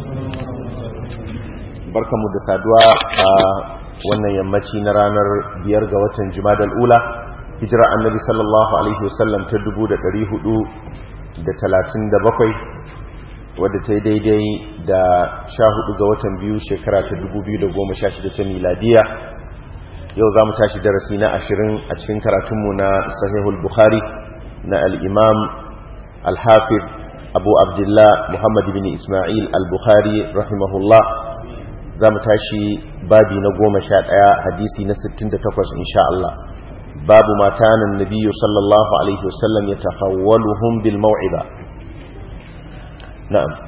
barkamu da saduwa a wannan yammaci na ranar biyar ga watan jimadal ula hijira annabi sallallahu alaihi wasallam ta dubu da ɗari hudu da talatin da bakwai wadda ta yi daidai da sha hudu ga watan biyu shekara ta dubu biyu da goma sha shida ta miladiya yau za mu tashi darasi na ashirin a cikin karatunmu na sahihul bukhari na al'imam al-hafiz abu abdullah muhammad bin ismail al-bukhari rahimahullah za mu tashi babi na goma sha ɗaya hadisi na sittin da takwas insha Allah babu matanan nabiyu sallallahu alaihi wasallam ya tafawwaluhum bil maw'ida na'am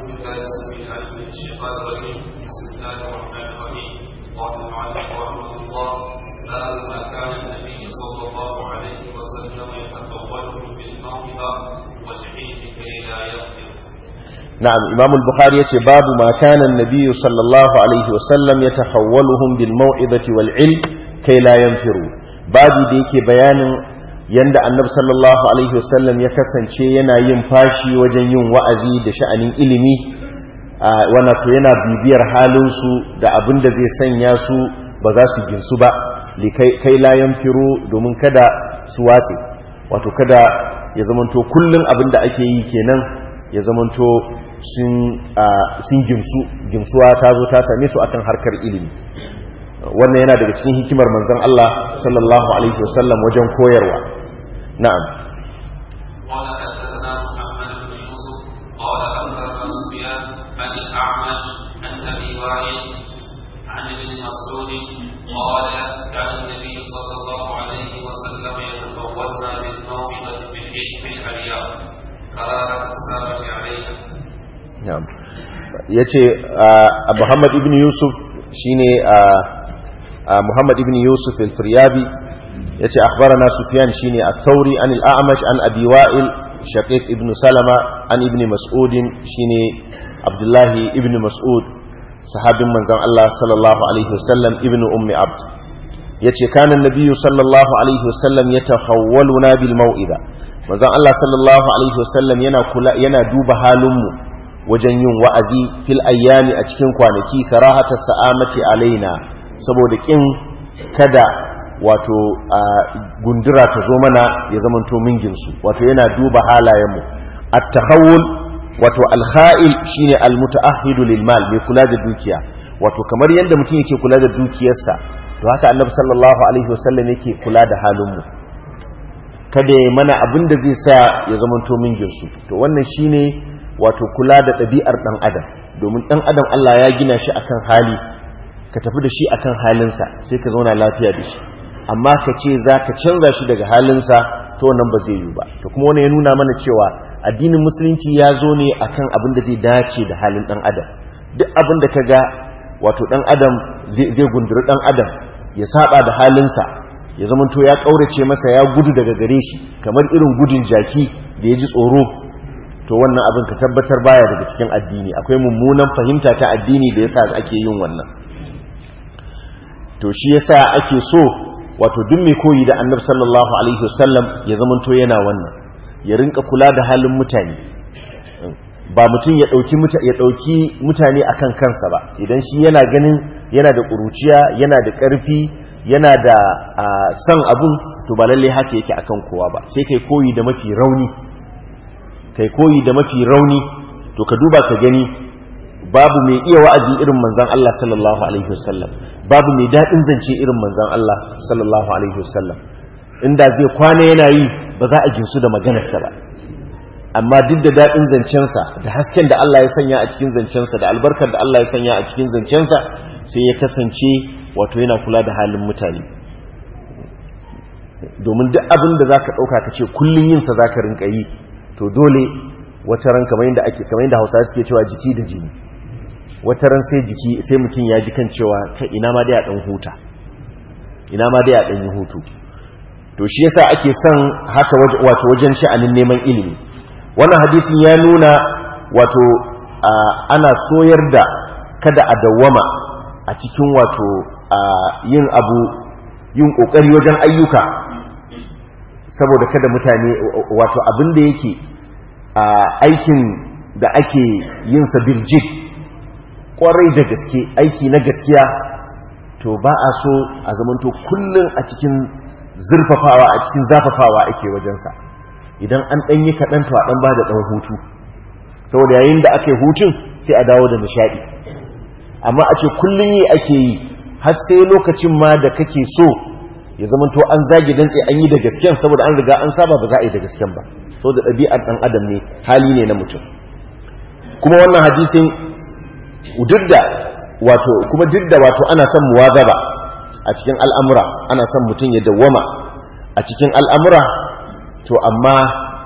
باب ما كان النبي صلى الله عليه وسلم يتقولهم بالموعظة والعلم كي لا يغفر نعم إمام البخاري يتي باب ما كان النبي صلى الله عليه وسلم يتحولهم بالموعظة والعلم كي لا ينفروا بابي ديكي بيان yanda annabi sallallahu alaihi wasallam ya kasance yana yin fashi wajen yin wa'azi da sha'anin ilimi wana to yana bibiyar halinsu da abin da zai sanya su ba za su ginsu ba kai layan firo domin kada su watse wato kada ya zamanto kullum abin da ake yi kenan ya zamanto sun gimsu gimsuwa ta zo ta same su akan harkar ilimi wannan yana daga cikin hikimar manzon Allah sallallahu alaihi wasallam wajen koyarwa na'am قال حدثنا محمد بن يوسف قال اخبرنا سفيان عن الاعمش عن ابي وائل عن ابن مسعود قال كان النبي صلى الله عليه وسلم يتفوضنا بالموعظه بالعلم الحرياء قرارة السابق علينا na'am yace Muhammad ibn Yusuf shine Muhammad ibn Yusuf al-Firyabi yace akhbarana Sufyan shine at-Thawri an al-A'mash an Abi Wa'il Shaqiq ibn Salama an ibn Mas'ud shine Abdullah ibn Mas'ud sahabin manzon Allah sallallahu alaihi wasallam ibn Ummi Abd yace kana an-nabiy sallallahu alaihi wasallam yatahawwaluna bil mau'iza manzon Allah sallallahu alaihi wasallam yana kula yana duba halinmu wajen yin wa'azi fil ayyami a cikin kwanaki karahata sa'amati alaina saboda kin kada wato gundura ta zo mana ya zamanto minginsu wato yana duba halayenmu at-tahawul wato al-kha'il shine al-muta'ahhidu lil mal mai kula da dukiya wato kamar yadda mutum yake kula da dukiyarsa to haka annabi sallallahu alaihi wasallam yake kula da halinmu kada ya mana abin da zai sa ya zamanto minginsu to wannan shine wato kula da ɗabi'ar ɗan adam domin ɗan adam Allah ya gina shi akan hali ka tafi da shi akan halinsa sai ka zauna lafiya da shi amma ka ce za ka canza shi daga halinsa to wannan ba zai yi ba to kuma wani ya nuna mana cewa addinin musulunci ya zo ne akan abin da zai dace da halin ɗan adam duk abin da ka ga wato ɗan adam zai gunduri ɗan adam ya saba da halinsa ya zamanto ya ƙaurace masa ya gudu daga gare shi kamar irin gudun jaki da ya ji tsoro to wannan abin ka tabbatar baya daga cikin addini akwai mummunan fahimta ta addini da yasa ake yin wannan to shi yasa ake so wato duk mai koyi da annabi sallallahu alaihi wasallam ya zamanto yana wannan ya rinka kula da halin mutane ba mutum ya dauki ya dauki mutane akan kansa ba idan shi yana ganin yana da kuruciya yana da karfi yana da san abun to ba lalle haka yake akan kowa ba sai kai koyi da mafi rauni kai koyi da mafi rauni to ka duba ka gani babu mai iya wa'azi irin manzan Allah sallallahu alaihi wasallam babu mai daɗin zance irin manzan Allah sallallahu alaihi wasallam inda zai kwana yana yi ba za a jinsu da maganarsa ba amma duk da daɗin zancensa da hasken da Allah ya sanya a cikin zancensa da albarkar da Allah ya sanya a cikin zancensa sai ya kasance wato yana kula da halin mutane domin duk abin da za ka ɗauka ka ce kullum yinsa za ka rinka yi to dole wata ran kamar yadda ake kamar yadda Hausawa suke cewa jiki da jini wata ran sai jiki sai mutum ya ji kan cewa kai ina ma dai a dan huta ina ma dai a dan yi hutu to shi yasa ake son haka wato wajen sha'anin neman ilimi wannan hadisin ya nuna wato ana soyar da kada a dawwama a cikin wato yin abu yin kokari wajen ayyuka saboda kada mutane wato abin da yake aikin da ake yin sa biljik kwarai da gaske aiki na gaskiya to ba a so a zamanto kullum a cikin zurfafawa a cikin zafafawa ake wajensa idan an ɗanyi kaɗan to a ɗan ba da ɗan hutu saboda yayin da aka yi hutun sai a dawo da nishaɗi amma a ce kullum yi ake yi har sai lokacin ma da kake so ya zama to an zage dantse an yi da gasken saboda an riga an saba ba za a yi da gasken ba saboda ɗabi'ar ɗan adam ne hali ne na mutum kuma wannan hadisin didda wato kuma didda wato ana son muwazaba a cikin al'amura ana son mutum ya dawwama a cikin al'amura to amma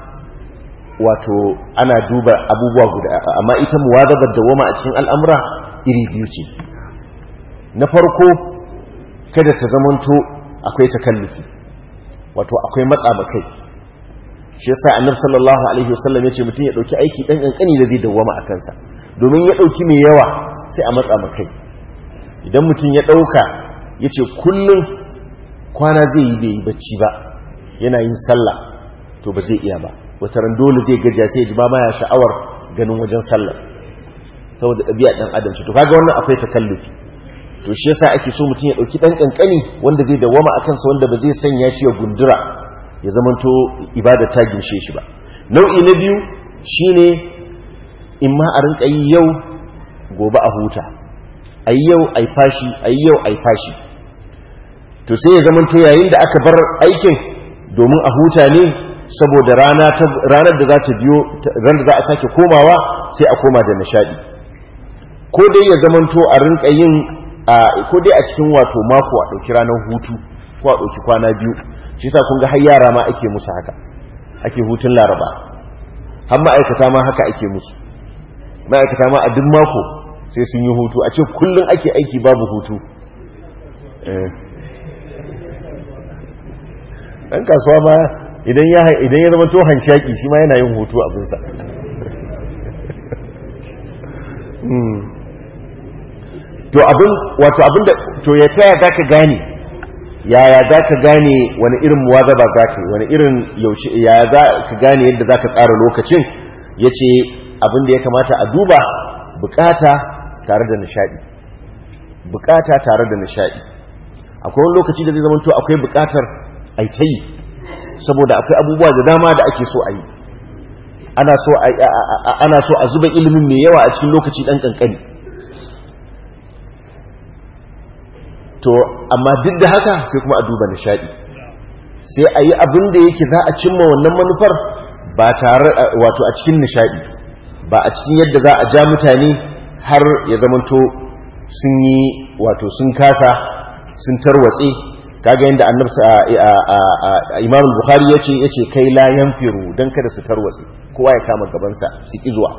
wato ana duba abubuwa guda amma ita muwazabar dawwama a cikin al'amura iri biyu ce na farko kada ta zamanto akwai takallufi wato akwai matsa ba kai shi yasa annabi sallallahu alaihi wasallam yace mutum ya dauki aiki dan kankani da zai dawwama a kansa domin ya dauki mai yawa sai a matsa ba kai idan mutum ya dauka yace kullun kwana zai yi bai yi bacci ba yana yin sallah to ba zai iya ba wata ran dole zai gajiya sai ya ji ba ma ya sha'awar ganin wajen sallah saboda ɗabi'a ɗan adam ce to kaga wannan akwai takallufi to shi yasa ake so mutum ya dauki dan kankani wanda zai dawama akan sa wanda ba zai sanya shi ya gundura ya zamanto ibada ta ginshe shi ba nau'i na biyu shine in ma a rinka yi yau gobe a huta ayi yau ai fashi ayi yau ai fashi to sai ya zamanto yayin da aka bar aikin domin a huta ne saboda rana ranar da za ta biyo ran da za a sake komawa sai a koma da nishadi ko dai ya zamanto a rinka yin ko dai a cikin wato mako a ɗauki ranar hutu ko a ɗauki kwana biyu shi sa kun ga har yara ma ake musu haka ake hutun laraba har ma'aikata ma haka ake musu ma'aikata ma a duk mako sai sun yi hutu a ce kullum ake aiki babu hutu ɗan kasuwa ma idan ya zama to hanshaki shi ma yana yin hutu abinsa to abin wato abin da to ya taya za ka gane yaya za ka gane wani irin muwazaba za ka wani irin yaushe yaya za ka gane yadda za ka tsara lokacin ya ce abin da ya kamata a duba bukata tare da nishadi bukata tare da nishadi akwai wani lokaci da zai zama to akwai bukatar aitayi saboda akwai abubuwa da dama da ake so a yi ana so a zuba ilimin mai yawa a cikin lokaci dan kankani to amma duk da haka sai kuma a duba nishadi sai a yi abin da yake za a cimma wannan manufar ba tare wato a cikin nishadi ba a cikin yadda za a ja mutane har ya zamanto sun yi wato sun kasa sun tarwatse kaga yadda annabi imam bukhari yace yace kai la yanfiru dan kada su tarwatse kowa ya kama gabansa su ki zuwa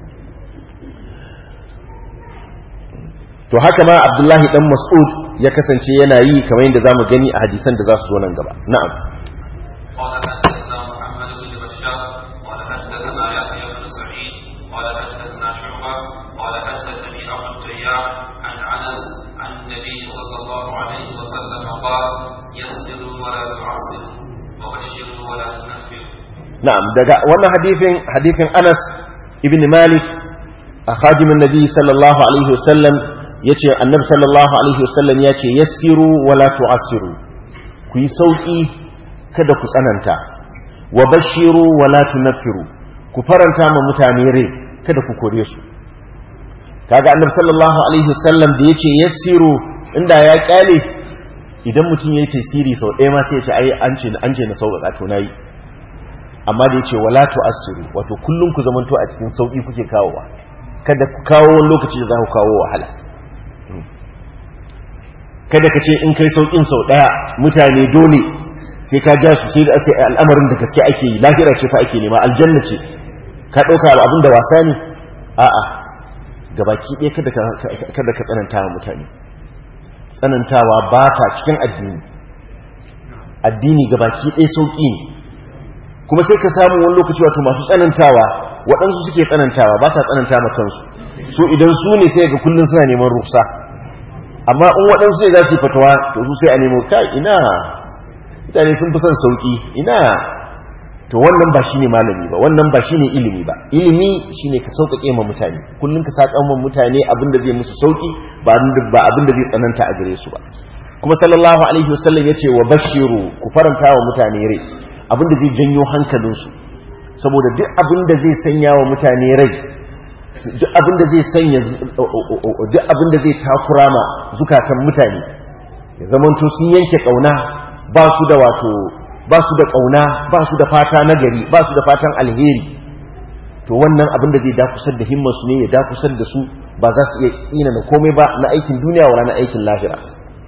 to haka ma abdullahi dan mas'ud ya kasance yana yi kamar yadda zamu gani a hadisan da za su zo nan gaba na'am قال حدثنا محمد بن بشار قال حدثنا يحيى بن سعيد قال حدثنا شعبة قال حدثني أبو التيار عن أنس عن النبي صلى الله عليه وسلم قال يسروا ولا تعسروا وبشروا ولا تنفروا na'am daga wannan hadithin hadithin Anas ibn Malik a khadimin Nabi sallallahu alaihi wasallam yace annabi sallallahu alaihi wasallam yace yassiru wala tu'assiru ku yi sauki kada ku tsananta wa bashiru wala tunaffiru ku faranta ma mutane rai kada ku kore su kaga annabi sallallahu alaihi wasallam da yace yassiru inda ya kyale idan mutum yayi tasiri sau ɗaya ma sai ya ce ai an ce an ce na sauƙaƙa to nayi amma da yace wala tu'assiru wato kullum ku zamanto a cikin sauki kuke kawowa kada ku kawo wani lokaci da za ku kawo wahala kada ka ce in kai saukin sau daya mutane dole sai ka ja su sai da sai al'amarin da gaske ake yi lahira ce fa ake nema aljanna ce ka dauka abin da wasa ne a'a gabaki ɗaya kada ka kada ka tsananta wa mutane tsanantawa ba ta cikin addini addini gabaki ɗaya sauki ne kuma sai ka samu wani lokaci wato masu tsanantawa waɗansu suke tsanantawa ba sa tsananta ma kansu so idan su ne sai ga kullum suna neman ruksa amma in waɗansu ne za su yi fatawa to su sai a nemo kai ina mutane sun fi son sauƙi ina to wannan ba shine malami ba wannan ba shine ilimi ba ilimi shine ka sauƙaƙe ma mutane kullun ka saka ma mutane abin da zai musu sauki ba ba abin da zai tsananta a gare su ba kuma sallallahu alaihi wasallam yace wa bashiru ku faranta wa mutane rai abin da zai janyo hankalinsu saboda duk abin da zai sanya wa mutane rai duk abin da zai sanya duk abin da zai takura ma zukatan mutane ya zamanto sun yanke kauna ba su da wato ba su da kauna ba su da fata na gari ba su da fatan alheri to wannan abin da zai dakusar da himmarsu ne ya dakusar da su ba za su iya ina na komai ba na aikin duniya wa na aikin lahira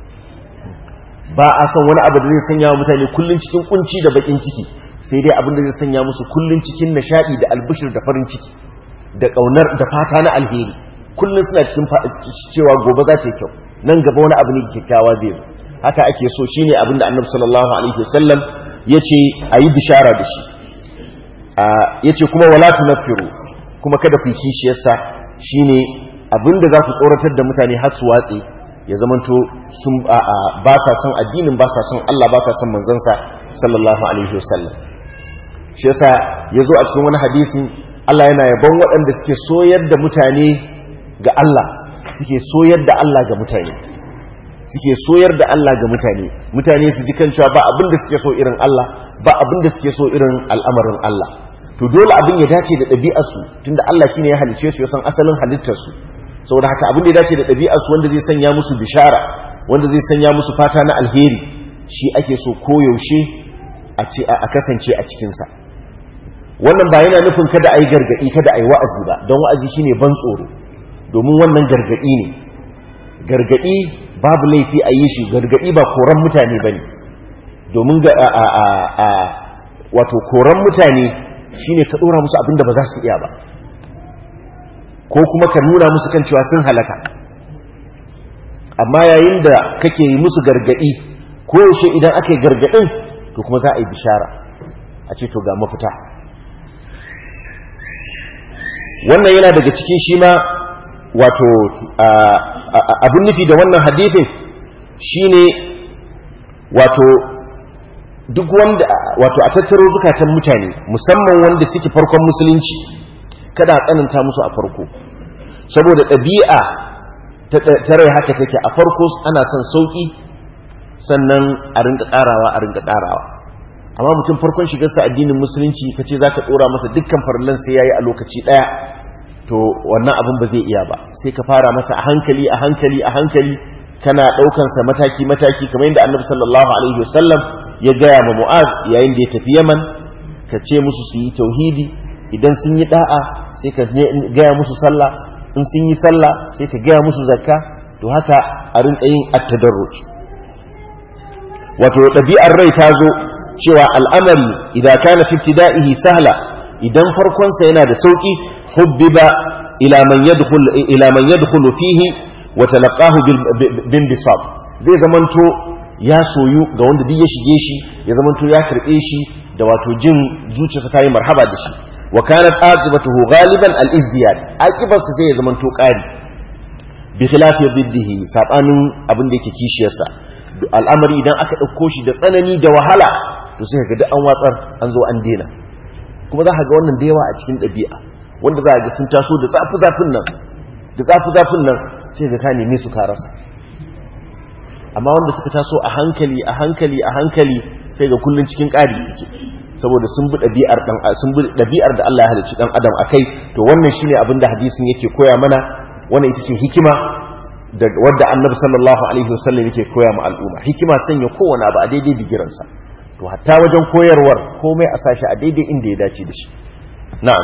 ba a son wani abu da zai sanya wa mutane kullun cikin kunci da bakin ciki sai dai abin da zai sanya musu kullun cikin nishadi da albishir da farin ciki da kaunar da fata na alheri kullun suna cikin cewa gobe za ta yi kyau nan gaba wani abu ne kyakkyawa zai zo haka ake so shine abin da annabi sallallahu alaihi wasallam yace ayi bishara da shi yace kuma wala tunfiru kuma kada ku kishiyarsa shine abin da za ku tsoratar da mutane har su watse ya zamanto sun ba sa son addinin ba sa son Allah ba sa son manzansa sallallahu alaihi wasallam shi yasa yazo a cikin wani hadisin Allah yana yabon waɗanda suke soyar da mutane ga Allah suke soyar da Allah ga mutane suke soyar da Allah ga mutane mutane su ji kan cewa ba abin da suke so irin Allah ba abin da suke so irin al'amarin Allah to dole abin ya dace da ɗabi'arsu tunda Allah shine ya halice su ya san asalin halittarsu saboda haka abin da ya dace da ɗabi'arsu wanda zai sanya musu bishara wanda zai sanya musu fata na alheri shi ake so koyaushe a kasance a cikinsa wannan ba yana nufin kada a yi gargaɗi kada a yi wa'azi ba don wa'azi shine ban tsoro domin wannan gargaɗi ne gargaɗi babu laifi a yi shi gargaɗi ba koran mutane ba ne domin ga wato koran mutane shine ka ɗora musu abinda ba za su iya ba ko kuma ka nuna musu kan cewa sun halaka amma yayin da kake yi musu gargaɗi ko yaushe idan aka yi gargaɗin to kuma za a yi bishara a ce to ga mafita wannan yana daga cikin shi ma wato abin nufi da wannan hadithin shine wato duk wanda wato a tattaro zukatan mutane musamman wanda suke farkon musulunci kada a tsananta musu a farko saboda ɗabi'a ta rai haka take a farko ana son sauƙi sannan a rinka ƙarawa a rinka ƙarawa amma mutum farkon shigarsa addinin musulunci ka ce za ka ɗora masa dukkan farallan sai ya yi a lokaci ɗaya to wannan abin ba zai iya ba sai ka fara masa a hankali a hankali a hankali kana ɗaukansa mataki mataki kamar yadda annabi sallallahu alaihi wasallam ya gaya ma mu'az yayin da ya tafi yaman ka ce musu su yi tauhidi idan sun yi da'a sai ka gaya musu sallah in sun yi sallah sai ka gaya musu zakka to haka a rinka yin at-tadarruj wato ɗabi'ar rai ta zo cewa al'amari idan kana fi ibtida'ihi sahla idan farkon sa yana da sauki hubbiba ila man yadkhul ila man yadkhulu fihi wa talaqahu bin bisat zai zamanto ya soyu ga wanda duk ya shige shi ya zamanto ya karbe shi da wato jin zuciyarsa ta yi marhaba da shi wa kanat aqibatuhu ghaliban al-izdiyad aqibarsa sai ya zamanto qari bi khilafi biddihi sabanin abin da yake kishiyarsa al'amari idan aka dauko shi da tsanani da wahala to sai ga duk an watsar an zo an dena kuma za ka ga wannan da yawa a cikin ɗabi'a wanda za a ga sun taso da zafi zafin nan da zafi zafin nan sai ga ka neme su ka rasa amma wanda suka taso a hankali a hankali a hankali sai ga kullun cikin ƙari suke saboda sun bi ɗabi'ar dan sun bi ɗabi'ar da Allah ya halicci dan adam akai to wannan shine abin da hadisin yake koya mana wannan ita ce hikima da wadda annabi sallallahu alaihi wasallam yake koya ma al'umma hikima sanya kowane abu a daidai bigiransa to hatta wajen koyarwar komai a sashi a daidai inda ya dace da shi na'am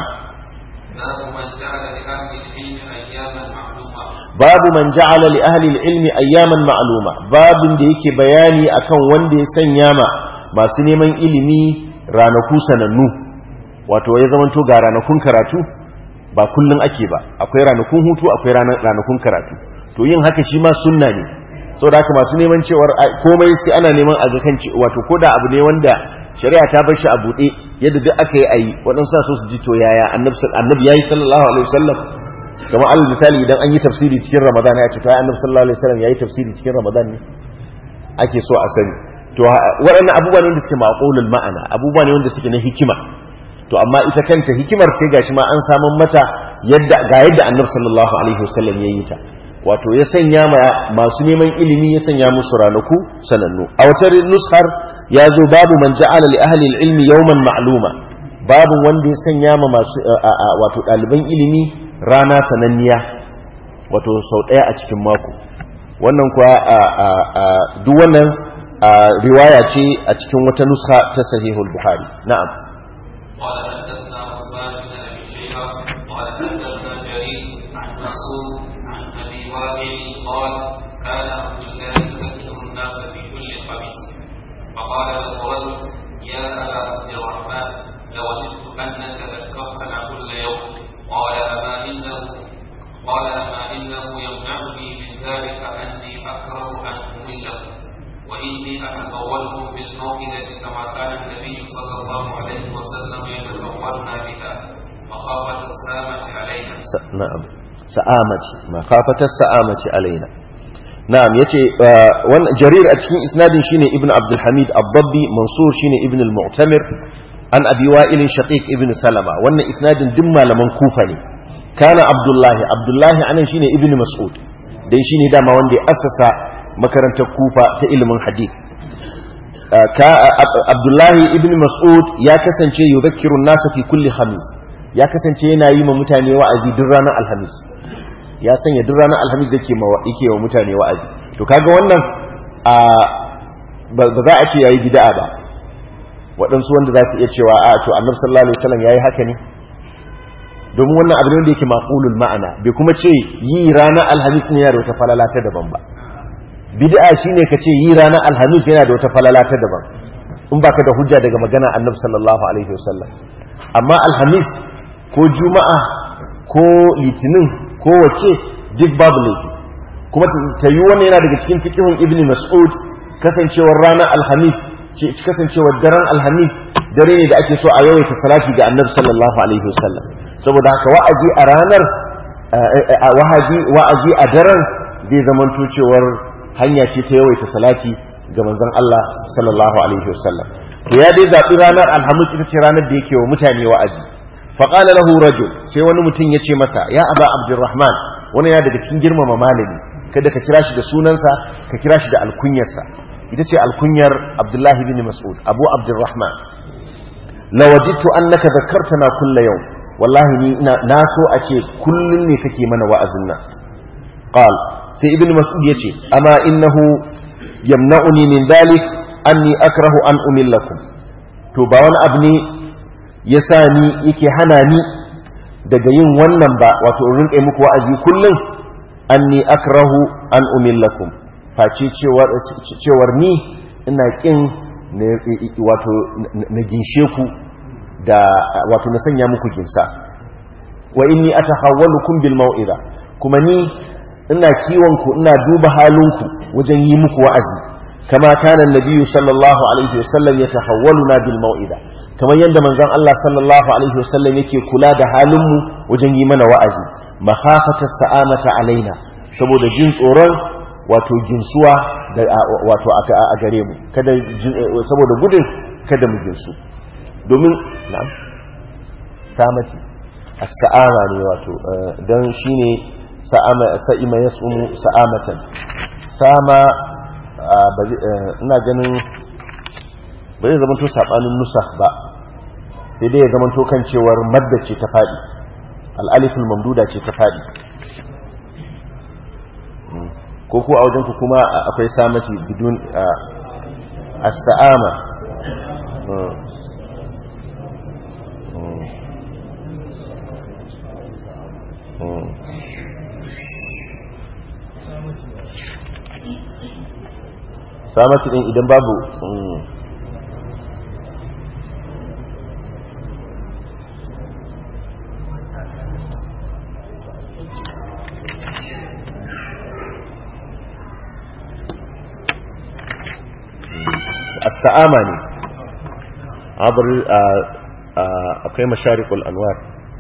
babu man ja'ala li ahli al-ilmi ayyaman ma'luma babin da yake bayani akan wanda ya sanya ma masu neman ilimi ranaku sanannu wato ya zamanto ga ranakun karatu ba kullun ake ba akwai ranakun hutu akwai ranakun karatu to yin haka shi ma sunna ne saboda haka masu neman cewar komai sai ana neman a kan wato koda abu ne wanda shari'a ta bar shi a buɗe yadda duk aka yi ayi waɗansu so su ji to yaya annabi yayi sallallahu alaihi wasallam kamar alal misali idan an yi tafsiri cikin ramadan ya ce to annabi sallallahu alaihi wasallam yayi tafsiri cikin ramadan ne ake so a sani to waɗannan abubuwa ne wanda suke maqulul ma'ana abubuwa ne wanda suke na hikima to amma ita kanta hikimar sai gashi ma an samun mata yadda ga yadda annabi sallallahu alaihi wasallam ya yi ta wato ya sanya ma masu neman ilimi ya sanya musu ranaku sanannu a wata nushar ya zo babu man ja'ala li ahli ilmi yawman ma'luma babu wanda ya sanya ma masu wato ɗaliban ilimi rana sananniya wato sau ɗaya a cikin mako wannan kuwa duk wannan riwaya ce a cikin wata nuska ta sahihul buhari na'am قال حدثنا عثمان بن ابي شيبه قال حدثنا جرير عن منصور عن ابي وائل قال كان عبد الله يذكر الناس في كل خميس فقال له رجل يا ابا عبد الرحمن لوجدت انك ذكرتنا كل يوم قال اما انه قال اما انه يمنعني من ذلك اني اكره ان امله واني اتقولكم بالموئده كما كان النبي صلى الله عليه وسلم يتقولنا بها مخافه السامه علينا na'am sa'amati makhafatar sa'amati alaina na'am yace wannan jarir a cikin isnadin shine ibn abdul hamid ad-dabbi mansur shine ibn al-mu'tamir an abi wa'il shaqiq ibn salama wannan isnadin duk malaman kufa ne kana abdullahi abdullahi anan shine ibn mas'ud dan shine dama wanda ya assasa makarantar kufa ta ilimin hadith abdullahi ibn mas'ud ya kasance yudhakkiru an-nasa fi kulli khamis ya kasance yana yi ma mutane wa'azi duk ranar alhamis ya sanya duk ranar alhamis yake ma yake wa mutane wa'azi to kaga wannan a ba za a ce yayi bid'a ba waɗansu wanda za su iya cewa a to annabi sallallahu alaihi wasallam yayi haka ne domin wannan abu ne wanda yake maqulul ma'ana bai kuma ce yi ranar alhamis ne yana da wata falala ta daban ba bid'a shine ka ce yi ranar alhamis yana da wata falala ta daban in baka da hujja daga magana annabi sallallahu alaihi wasallam amma alhamis ko juma'a ko litinin ko wace duk babu laifi kuma ta yi wani yana daga cikin fikihun ibn mas'ud kasancewar ranar alhamis kasancewar daren alhamis dare ne da ake so a yawaita salati ga annabi sallallahu alaihi wasallam saboda haka wa'azi a ranar wa'azi a daren zai zamanto cewar hanya ce ta yawaita salati ga manzon Allah sallallahu alaihi wasallam to ya dai zaɓi ranar alhamis ita ce ranar da yake wa mutane wa'azi faƙala lahu rajul sai wani mutum ya ce masa ya aba abdurrahman wani ya daga cikin girmama malami kada ka kira shi da sunansa ka kira shi da alkunyarsa ita ce alkunyar abdullahi bin mas'ud abu abdurrahman lawajidtu annaka zakartana kulla yau wallahi ni na so a ce kullum ne kake mana wa'azin nan qal sai ibn mas'ud yace amma innahu yamna'uni min dhalik anni akrahu an umillakum to ba wani abu ne ya sa ni yake hana ni daga yin wannan ba wato in rinƙe muku wa'azi kullum anni akrahu an umillakum face cewar cewar ni ina kin wato na ginshe ku da wato na sanya muku ginsa wa inni atahawwalukum bil mau'iza kuma ni ina kiwon ku ina duba halinku wajen yi muku wa'azi kama kana nabiyyu sallallahu alaihi wasallam yatahawwaluna bil mau'iza kamar yadda manzon Allah sallallahu alaihi wasallam yake kula da halinmu wajen yi mana wa'azi makhafata sa'amata alaina saboda jin tsoron wato jinsuwa da wato a gare mu kada saboda gudun kada mu jinsu domin na'am samati as-sa'ama ne wato dan shine sa'ama sa'ima yasumu sa'amatan sama ina ganin ba zai zama to sabanin nusa ba sai dai ya zama to kan cewar madda ce ta fadi al'alifin mamduda ce ta fadi ko ko a wajen ku kuma akwai samati bidun as-sa'ama samati din idan babu السآمة ne عبر akwai masharikul anwar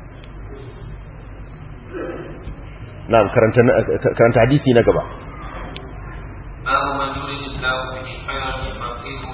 na'am karanta hadisi na gaba باب من يريد الله به خيرا يفقهه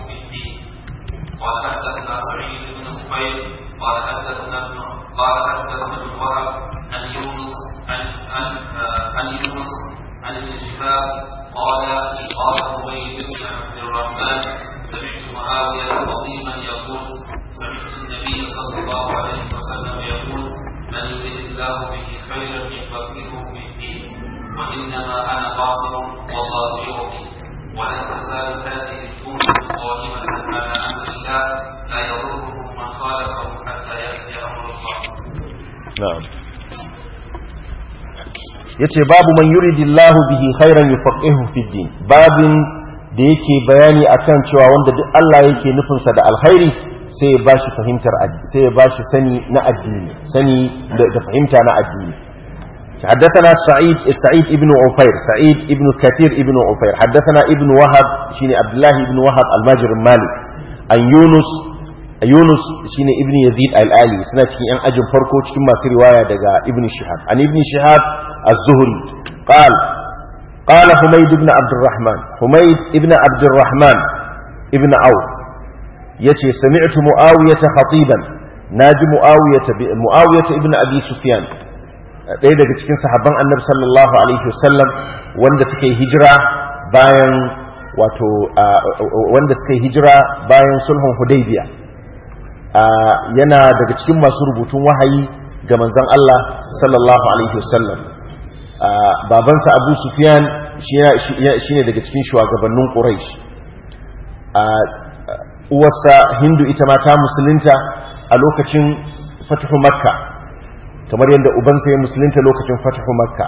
قال حدثنا سعيد بن خفيف قال حدثنا ابن قال حدثنا ابن وهب عن يونس عن عن عن يونس عن ابن شهاب قال قال عبيد بن عبد الرحمن سمعت معاويه عظيما يقول سمعت النبي صلى الله عليه وسلم يقول من يريد الله به خيرا يفقهه في الدين وانما انا قاصر والله يعطي ولن تزال هذه الامه قائمه على امر الله لا يضرهم من خالفه حتى ياتي امر الله na'am yace babu man yuridillahu bihi khairan yufaqihu fi din babin da yake bayani akan cewa wanda duk Allah yake nufin sa da alkhairi sai ya bashi fahimtar sai ya bashi sani na addini sani da fahimta na addini حدثنا سعيد سعيد ابن عفير سعيد ابن كثير ابن عفير حدثنا ابن وهب شيني عبد الله ابن وهب الماجر المالك عن يونس Yunus shine Ibn Yazid al-Ali suna cikin yan ajin farko cikin masu riwaya daga Ibn Shihab an Ibn Shihab az-Zuhri qal qala Humayd ibn Abdurrahman Humayd ibn Abdurrahman ibn Auf yace sami'tu Muawiyah khatiban naji Muawiyah Muawiyah ibn Abi Sufyan ɗaya daga cikin sahabban Annabi sallallahu alaihi wasallam wanda suka yi hijira bayan wato wanda suka yi hijira bayan sulhun Hudaybiyah yana daga cikin masu rubutun wahayi ga manzon Allah sallallahu alaihi wasallam babansa Abu Sufyan shine daga cikin shugabannin Quraysh uwarsa Hindu ita ma ta musulunta a lokacin fatahu Makka kamar yadda ubansa ya musulunta lokacin fatahu Makka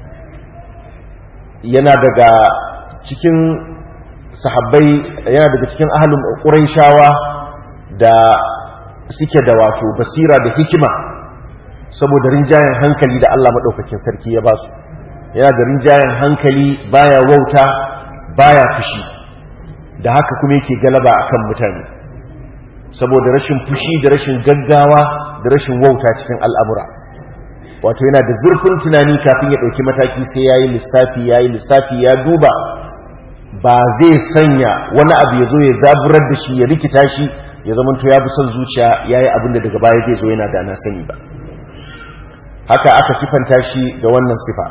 yana daga cikin sahabbai yana daga cikin ahlul Qurayshawa da suke da wato basira da hikima saboda rinjayen hankali da Allah maɗaukakin sarki ya ba su yana da rinjayen hankali baya wauta baya fushi da haka kuma yake galaba akan mutane saboda rashin fushi da rashin gaggawa da rashin wauta cikin al'amura wato yana da zurfin tunani kafin ya ɗauki mataki sai ya yi lissafi ya yi lissafi ya duba ba zai sanya wani abu ya zo ya zaburar da shi ya rikita shi ya zama to ya bi son zuciya ya yi abin da daga baya zai zo yana da na sani ba haka aka sifanta shi da wannan sifa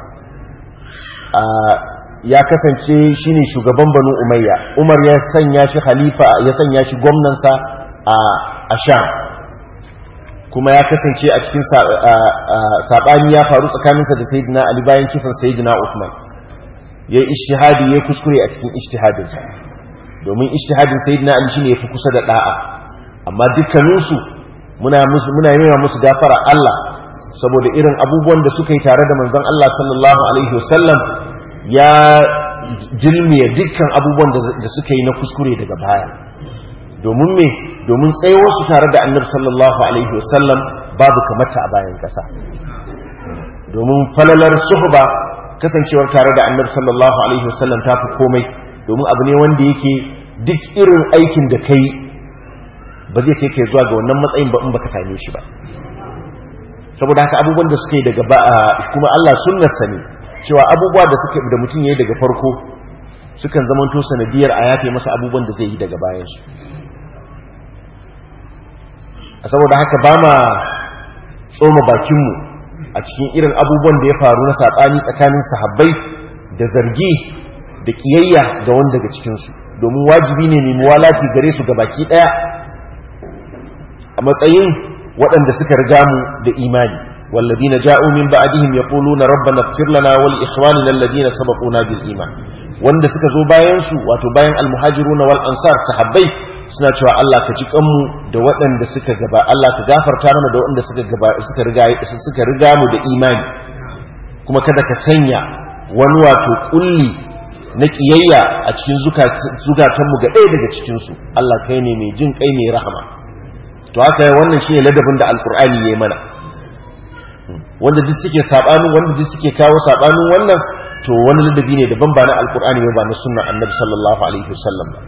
ya kasance shi ne shugaban banu umayya umar ya sanya shi khalifa ya sanya shi gwamnansa a sham kuma ya kasance a cikin saɓani ya faru tsakaninsa da sayidina ali bayan kisan sayidina usman ya yi ishtihadi ya kuskure a cikin ishtihadinsa domin ishtihadin sayyidina ali shine yafi kusa da da'a amma dukkaninsu muna musu muna yi musu gafara Allah saboda irin abubuwan da suka yi tare da manzon Allah sallallahu alaihi wasallam ya jilmiya dukkan abubuwan da suka yi na kuskure daga baya domin me domin tsayuwar su tare da annabi sallallahu alaihi wasallam babu kamata a bayan kasa domin falalar suhba kasancewar tare da annabi sallallahu alaihi wasallam ta fi komai domin abu ne wanda yake duk irin aikin da kai ba zai kai kai zuwa ga wannan matsayin ba in baka same shi ba saboda haka abubuwan da suke daga ba kuma Allah sunnarsa ne cewa abubuwa da suke da mutum yayi daga farko sukan zamanto sanadiyar a yafe masa abubuwan da zai yi daga bayan su saboda haka ba ma tsoma bakinmu a cikin irin abubuwan da ya faru na saɓani tsakanin sahabbai da zargi da ƙiyayya ga wanda daga cikinsu domin wajibi ne mai muwalati gare su baki ɗaya a matsayin waɗanda suka riga mu da imani والذين جاءوا من بعدهم يقولون ربنا اغفر لنا ولإخواننا الذين سبقونا بالإيمان wanda suka zo bayan su wato bayan almuhajiruna wal ansar sahabbai suna cewa Allah ka ji kanmu da waɗanda suka gaba Allah ka gafarta mana da waɗanda suka gaba suka riga suka riga mu da imani kuma kada ka sanya wani wato kulli na kiyayya a cikin zukatan mu ga ɗaya daga cikin su Allah kai ne mai jin kai mai rahama to haka wannan shine ladabin da alqur'ani yayi mana wanda duk suke sabanin wanda duk suke kawo sabanin wannan to wani ladabi ne daban ba na alqur'ani ba na sunnar annabi sallallahu alaihi wasallam ba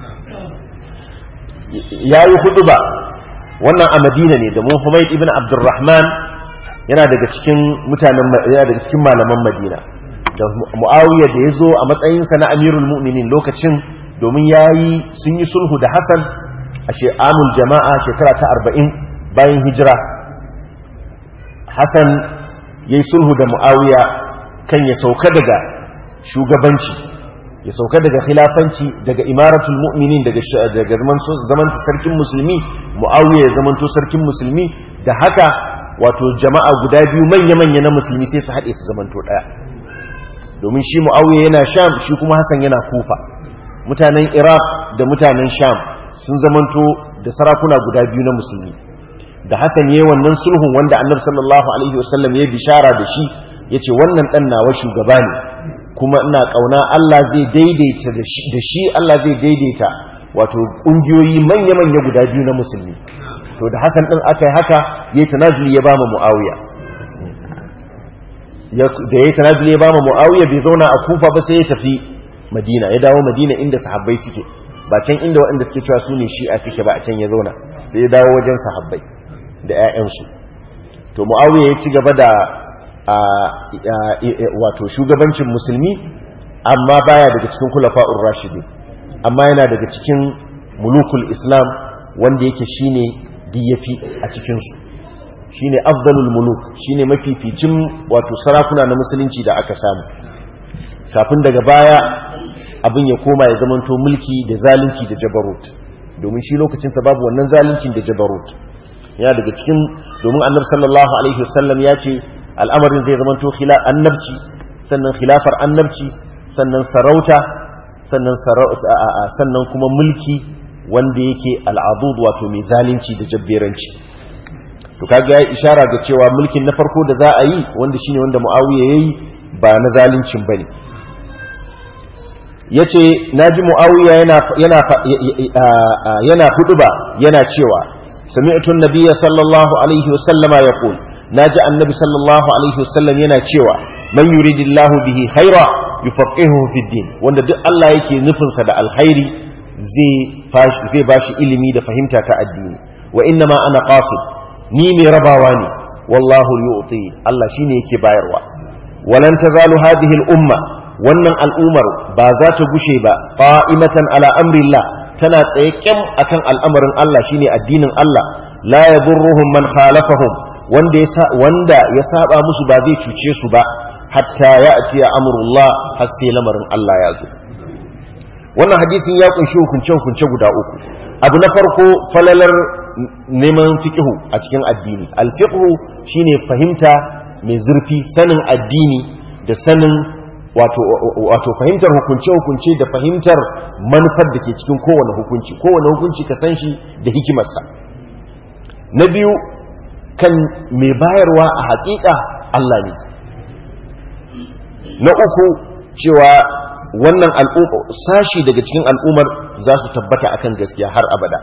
yayi huduba wannan a Madina ne da Muhammad ibn Abdurrahman yana daga cikin mutanen yana daga cikin malaman Madina da Muawiya da yazo a matsayin sa na Amirul Mu'minin lokacin domin yayi sun yi sulhu da Hassan a amul jama'a shekara ta arba'in bayan hijira hassan ya yi sulhu da mu'awiya kan ya sauka daga shugabanci ya sauka daga khilafanci daga imaratul mu'minin daga zaman sarkin musulmi mu'awiya ya zamanto sarkin musulmi da haka wato jama'a guda biyu manya-manya na musulmi sai su haɗe su zamanto ɗaya domin shi mu'awiya yana sham shi kuma hassan yana kufa mutanen iraq da mutanen sham sun zamanto da sarakuna guda biyu na musulmi da hassan ya yi wannan sulhun wanda annabi sallallahu alaihi wasallam ya bishara da shi ya ce wannan ɗan nawa shugaba ne kuma ina ƙauna allah zai daidaita da shi allah zai daidaita wato ƙungiyoyi manya-manya guda biyu na musulmi to da hassan ɗin aka yi haka ya yi tanazuli ya ba ma mu'awiya da ya yi tanazuli ya ba ma mu'awiya bai zauna a kufa ba sai ya tafi madina ya dawo madina inda sahabbai suke ba can inda waɗanda suke cewa su ne shi'a suke ba a can ya zauna sai ya dawo wajen sahabbai da 'ya'yansu to mu'awiya ya ci gaba da wato shugabancin musulmi amma baya daga cikin kulafa'ur rashidi amma yana daga cikin mulukul islam wanda yake shine diyafi a cikinsu shine afdalul muluk shine mafificin wato sarakuna na musulunci da aka samu kafin daga baya abin ya koma ya zamanto mulki da zalunci da jabarut domin shi lokacinsa babu wannan zaluncin da jabarut ya daga cikin domin annabi sallallahu alaihi wasallam ya ce al'amarin zai zamanto annabci sannan khilafar annabci sannan sarauta sannan sannan kuma mulki wanda yake al'adud wato mai zalunci da jabberanci to kaga ya ishara ga cewa mulkin na farko da za a yi wanda shine wanda muawiya yayi ba na zaluncin bane yace naji muawiya yana yana yana huduba yana cewa sami'tu an-nabiyya sallallahu alaihi wasallama yaqul naji annabi sallallahu alaihi wasallam yana cewa man yuridillahu bihi khaira yufaqihuhu fid din wanda duk Allah yake nufin sa da alkhairi zai zai bashi ilimi da fahimta ta addini wa inna ma ana qasid ni mai rabawa ne wallahu yu'ti Allah shine yake bayarwa walan tazalu hadhihi al-umma wannan al'umar ba za ta gushe ba qa'imatan ala amrillah tana tsaye kyam akan al'amarin Allah shine addinin Allah la yadurruhum man khalafahum wanda ya wanda ya saba musu ba zai cuce su ba hatta ya'ti amrullah har sai lamarin Allah ya zo wannan hadisin ya kunshi hukunce hukunce guda uku abu na farko falalar neman fiqhu a cikin addini al-fiqhu shine fahimta mai zurfi sanin addini da sanin wato fahimtar hukunce-hukunce da fahimtar manufar da ke cikin kowane hukunci kowane hukunci ka san shi da hikimarsa na biyu kan mai bayarwa a haƙiƙa Allah ne na uku cewa wannan sashi daga cikin al'ummar za su tabbata akan gaskiya har abada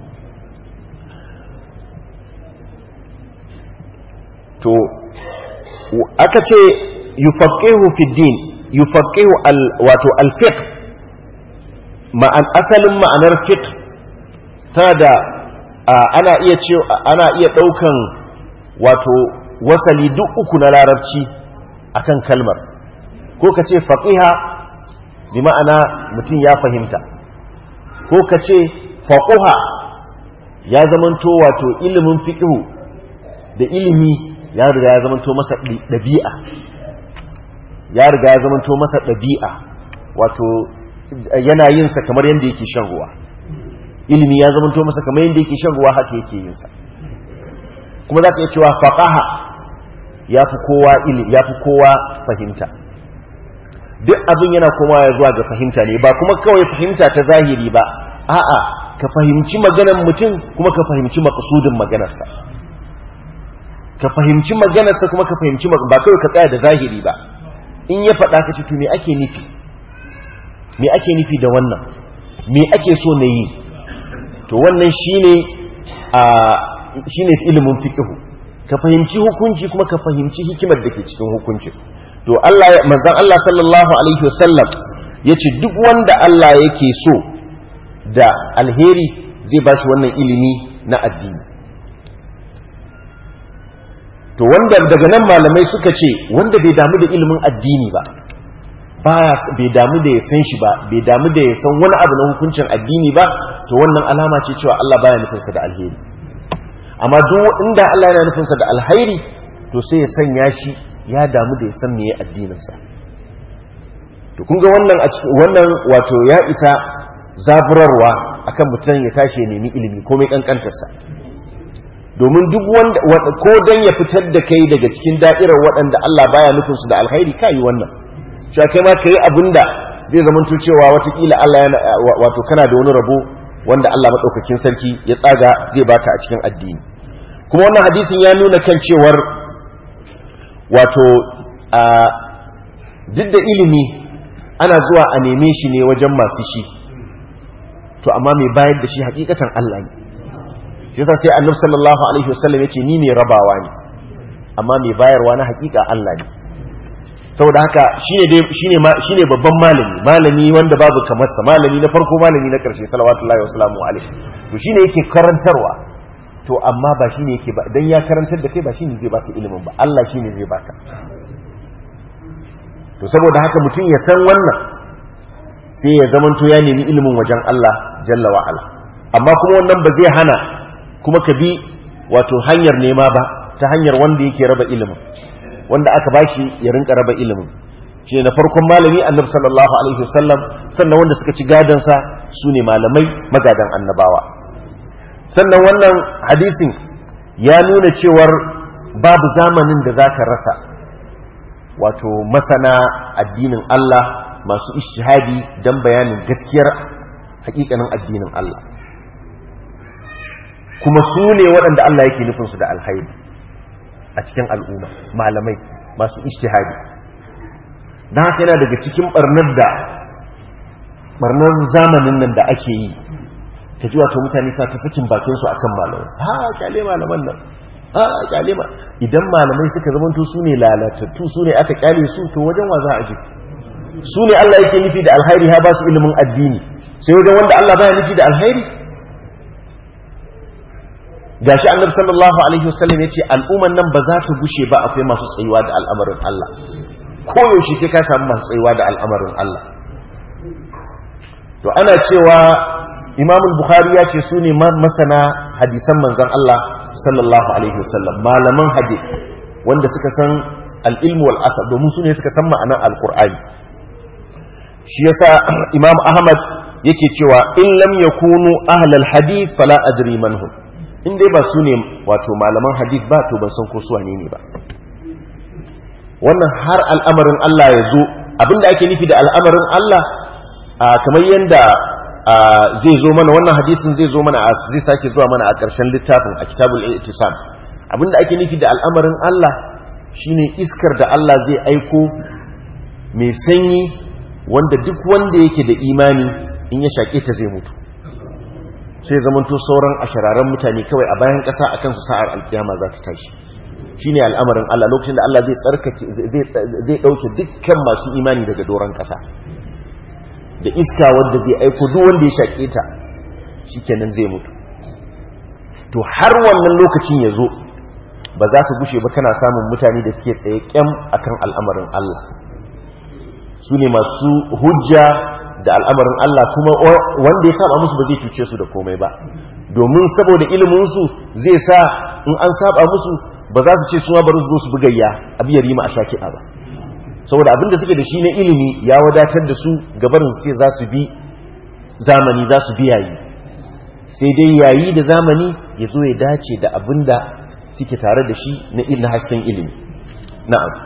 to aka ce yufaqihu fi din yufaqihu al wato al fiqh ma'an asalin ma'anar fiqh tana da ana iya ce ana iya daukan wato wasali duk uku na larabci akan kalmar ko ka ce faqiha bi ma'ana mutum ya fahimta ko ka ce faquha ya zamanto wato ilimin fiqhu da ilimi ya riga ya zamanto masa ɗabi'a ya riga ya zamanto masa ɗabi'a wato yana yin sa kamar yadda yake shan ruwa ilimi ya zamanto masa kamar yadda yake shan ruwa haka yake yin sa kuma za ka iya cewa faqaha ya fi kowa ilimi ya fi kowa fahimta duk abin yana komawa ya zuwa ga fahimta ne ba kuma kawai fahimta ta zahiri ba a'a ka fahimci maganar mutum kuma ka fahimci maqsudin maganarsa ka fahimci maganarsa kuma ka fahimci ba kawai ka tsaya da zahiri ba in ya faɗa ka ce to me ake nufi me ake nufi da wannan me ake so na yi to wannan shine a shine ilimin fiqhu ka fahimci hukunci kuma ka fahimci hikimar da ke cikin hukunci to Allah manzon Allah sallallahu alaihi wasallam yace duk wanda Allah yake so da alheri zai bashi wannan ilimi na addini to wanda daga nan malamai suka ce wanda bai damu da ilimin addini ba baya bai damu da ya san shi ba bai damu da ya san wani abu na hukuncin addini ba to wannan alama ce cewa Allah baya nufinsa da alheri amma duk inda Allah yana nufinsa da alheri to sai ya sanya shi ya damu da ya san meye addininsa to kun ga wannan a cikin wannan wato ya isa zaburarwa akan mutum ya tashi ya nemi ilimi komai kankantarsa domin duk wanda ko dan ya fitar da kai daga cikin da'irar waɗanda Allah baya nufin su da alkhairi kai wannan cewa kai ma kai abinda zai zamanto cewa watakila Allah yana wato kana da wani rabo wanda Allah madaukakin sarki ya tsaga zai baka a cikin addini kuma wannan hadisin ya nuna kan cewar wato a duk da ilimi ana zuwa a neme shi ne wajen masu shi to amma mai bayar da shi hakikatan Allah ne shi yasa sai annabi sallallahu alaihi wasallam yace ni ne rabawa ne amma mai bayarwa na hakika Allah ne saboda haka shine dai shine shine babban malami malami wanda babu kamar sa malami na farko malami na karshe salawatullahi wa salamu alaihi to shine yake karantarwa to amma ba shine yake ba dan ya karantar da kai ba shine zai baka ilimin ba Allah shine zai baka to saboda haka mutum ya san wannan sai ya zamanto ya nemi ilimin wajen Allah jalla wa ala amma kuma wannan ba zai hana kuma ka bi wato hanyar nema ba ta hanyar wanda yake raba ilimin wanda aka bashi ya rinka raba ilimin shi na farkon malami annabi sallallahu alaihi wasallam sannan wanda suka ci gadansa su ne malamai magadan annabawa sannan wannan hadisin ya nuna cewar babu zamanin da za ka rasa wato masana addinin Allah masu ishihadi don bayanin gaskiyar hakikanin addinin Allah kuma su ne waɗanda Allah yake nufinsu da alhairi a cikin al'umma malamai masu ishtihadi don haka yana daga cikin ɓarnar da ɓarnar zamanin nan da ake yi ta ji wato mutane sa ta sakin bakinsu akan malamai ha kyale malaman nan ha kyale ma idan malamai suka zamanto su ne lalatattu su ne aka kyale su to wajen wa za a je su ne Allah yake nufi da alhairi ha ba su ilimin addini sai wajen wanda Allah baya nufi da alhairi gashi annabi sallallahu alaihi wasallam yace al'umman nan ba za ta gushe ba akwai masu tsayuwa da al'amarin Allah ko yaushe sai ka samu masu tsayuwa da al'amarin Allah to ana cewa Imam al-Bukhari ya ce su ne masana hadisan manzon Allah sallallahu alaihi wasallam malaman hadith wanda suka san al-ilm wal asar domin su ne suka san ma'anar al-Qur'ani shi yasa Imam Ahmad yake cewa in lam yakunu ahlal hadith fala adri manhum in dai ba su ne wato malaman hadith ba to ban san ko su wane ne ba wannan har al'amarin Allah ya zo abinda ake nufi da al'amarin Allah kamar yadda zai zo mana wannan hadisin zai zo mana zai sake zuwa mana a ƙarshen littafin a kitabul i'tisam abinda ake nufi da al'amarin Allah shine iskar da Allah zai aiko mai sanyi wanda duk wanda yake da imani in ya shaƙe ta zai mutu sai zamanto sauran ashararan mutane kawai a bayan ƙasa a kansu sa'ar alkiyama za ta tashi shi ne al'amarin Allah lokacin da Allah zai tsarkake zai ɗauke dukkan masu imani daga doron ƙasa da iska wanda zai aiko duk wanda ya shaƙe ta shi kenan zai mutu to har wannan lokacin ya zo ba za ka gushe ba kana samun mutane da suke tsaye kyam akan al'amarin Allah su ne masu hujja da al'amarin Allah kuma wanda ya saba musu ba zai cuce su da komai ba domin saboda iliminsu zai sa in an saba musu ba za su ce suna bari su zo su bugayya a biyar yi ma a sha kiɗa ba saboda abin da suke da shi na ilimi ya wadatar da su gabarin su ce za su bi zamani za su bi yayi sai dai yayi da zamani ya zo ya dace da abin da suke tare da shi na ilin hasken ilimi na'am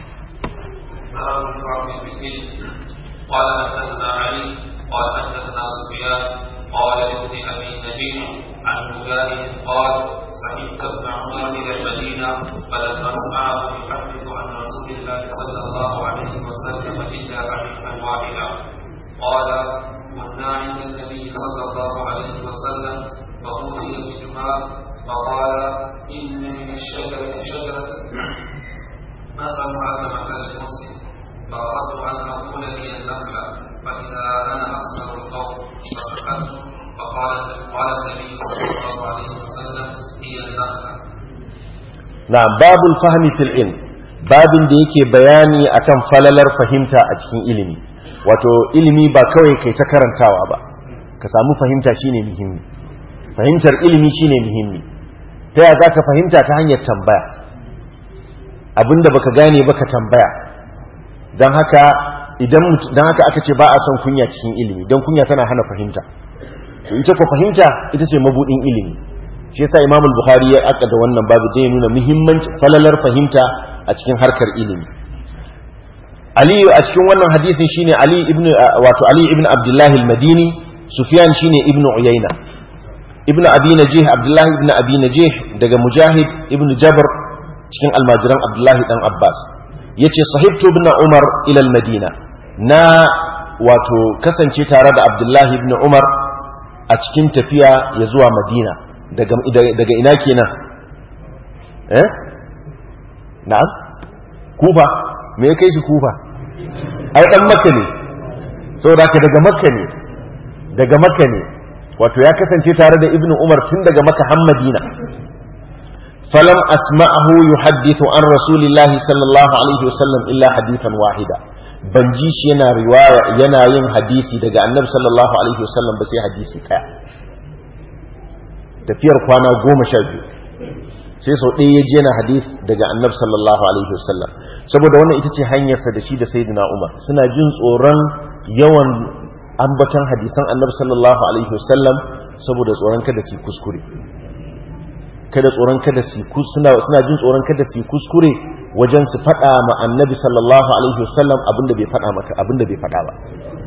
قال حدثنا علي قال حدثنا سفيان قال لابن ابي نبيل عن مجاهد قال سمعت ابن عمر الى المدينه فلما اسمعه يحدث عن رسول الله صلى الله عليه وسلم الا حديثا واحدا قال كنا عند النبي صلى الله عليه وسلم فأوتي بجمار فقال إن من الشجرة شجرة مثلها كمثل المسلم فأردت أن أقول هي النخلة فإذا أنا أسمع القول فسكت فقال قال النبي صلى الله عليه وسلم هي النخلة نعم باب الفهم في العلم babin da yake bayani akan falalar fahimta a cikin ilimi wato ilimi ba kawai kai ta karantawa ba ka samu fahimta shine muhimmi fahimtar ilimi shine muhimmi ta yaya zaka fahimta ta hanyar tambaya abinda baka gane baka tambaya dan haka idan dan haka aka ce ba a son kunya cikin ilimi dan kunya tana hana fahimta to ita ko fahimta ita ce mabudin ilimi shi yasa Imam al-Bukhari ya aka da wannan babu da ya nuna muhimmanci falalar fahimta a cikin harkar ilimi Ali a cikin wannan hadisin shine Ali ibn wato Ali ibn Abdullah al-Madini Sufyan shine ibn Uyayna ibn Abi Najih Abdullah ibn Abi Najih daga Mujahid ibn Jabr cikin almajiran Abdullah dan Abbas yace sahibtu ibn Umar ila al-Madina na wato kasance tare da Abdullah ibn Umar a cikin tafiya ya zuwa Madina daga daga ina kenan eh na'am kufa me ya kai shi kufa ai dan makka ne saboda haka daga makka ne daga makka ne wato ya kasance tare da ibnu umar tun daga makka har madina falam asma'ahu yuhaddithu an rasulillahi sallallahu alaihi wasallam illa hadithan wahida ban ji shi yana riwaya yana yin hadisi daga annabi sallallahu alaihi wasallam ba sai hadisi ɗaya tafiyar kwana goma sha biyu sai sau ɗaya ya ji yana hadith daga annabi sallallahu alaihi wasallam saboda wannan ita ce hanyarsa da shi da sayyidina umar suna jin tsoron yawan ambatan hadisan annabi sallallahu alaihi wasallam saboda tsoron kada su kuskure kada tsoron kada su suna suna jin tsoron kada su kuskure wajen su faɗa ma annabi sallallahu alaihi wasallam abinda bai faɗa maka abinda bai faɗa ba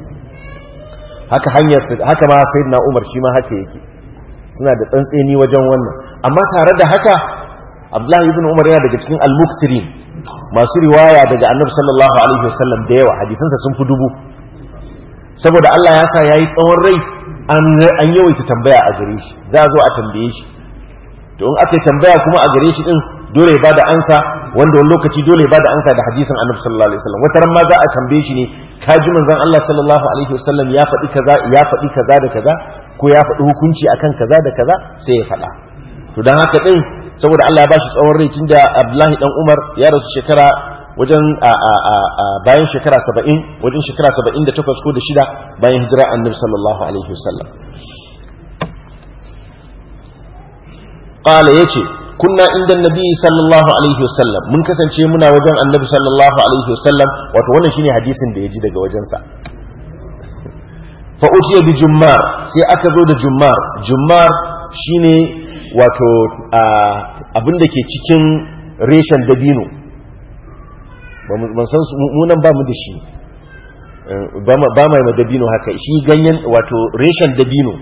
haka hanyar haka ma sayyidina umar shi ma haka yake suna da tsantseni wajen wannan amma tare da haka abdullahi ibn umar yana daga cikin al-muksirin masu riwaya daga annabi sallallahu alaihi wasallam da yawa hadisansa sun fi dubu saboda Allah ya sa yayi tsawon rai an yawaita tambaya a gare shi za a zo a tambaye shi to in aka tambaya kuma a gare shi din dole ya bada ansa wanda wani lokaci dole ya bada ansa da hadisin annabi sallallahu alaihi wasallam wata ran ma za a tambaye shi ne ka ji manzon Allah sallallahu alaihi wasallam ya faɗi kaza ya faɗi kaza da kaza ko ya faɗi hukunci akan kaza da kaza sai ya faɗa to dan haka din saboda Allah ya bashi tsawon rai tunda Abdullahi dan Umar ya rasu shekara wajen bayan shekara 70 wajen shekara 78 ko da shida bayan hijira annabi sallallahu alaihi wasallam qala yace kunna inda nabi sallallahu alaihi wasallam mun kasance muna wajen annabi sallallahu alaihi wasallam wato wannan shine hadisin da ya ji daga wajensa fa utiya bi jummar sai aka zo da jummar jummar shine wato abin da ke cikin reshen dabino ban san munan ba mu da shi ba mai ma dabino haka shi ganyen wato reshen dabino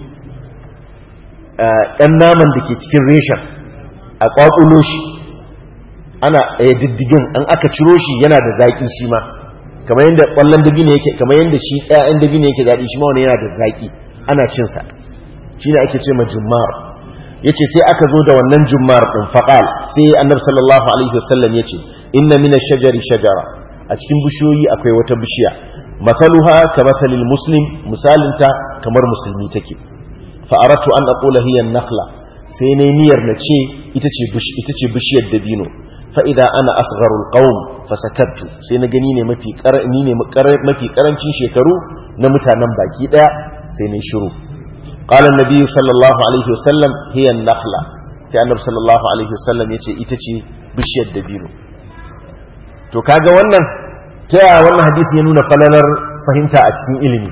ɗan naman da ke cikin reshen a ƙwaƙulo shi ana ya diddigin an aka ciro shi yana da zaƙi shi ma kamar yadda ƙwallon dabino yake kamar yadda shi ɗayan dabino yake daɗi shi ma wani yana da zaƙi ana cinsa shi ne ake ce ma jummar ya ce sai aka zo da wannan jummar ɗin faƙal sai annabi sallallahu alaihi wasallam ya ce inna mina shajari shajara a cikin bishiyoyi akwai wata bishiya mathaluha ka mathalil muslim misalinta kamar musulmi take fa aratu an aqula hiya an-nakhla sai ne niyyar na ce ita ce ita ce bishiyar dabino fa idza ana asgharul qawm fa sakattu sai na gani ne mafi karani ne mafi karancin shekaru na mutanen baki daya sai ne shiru qala an-nabi sallallahu alaihi wasallam hiya an-nakhla sai annabi sallallahu alaihi wasallam yace ita ce bishiyar dabino to kaga wannan ta yaya wannan hadisi ya nuna falalar fahimta a cikin ilimi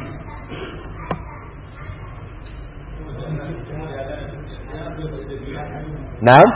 na'am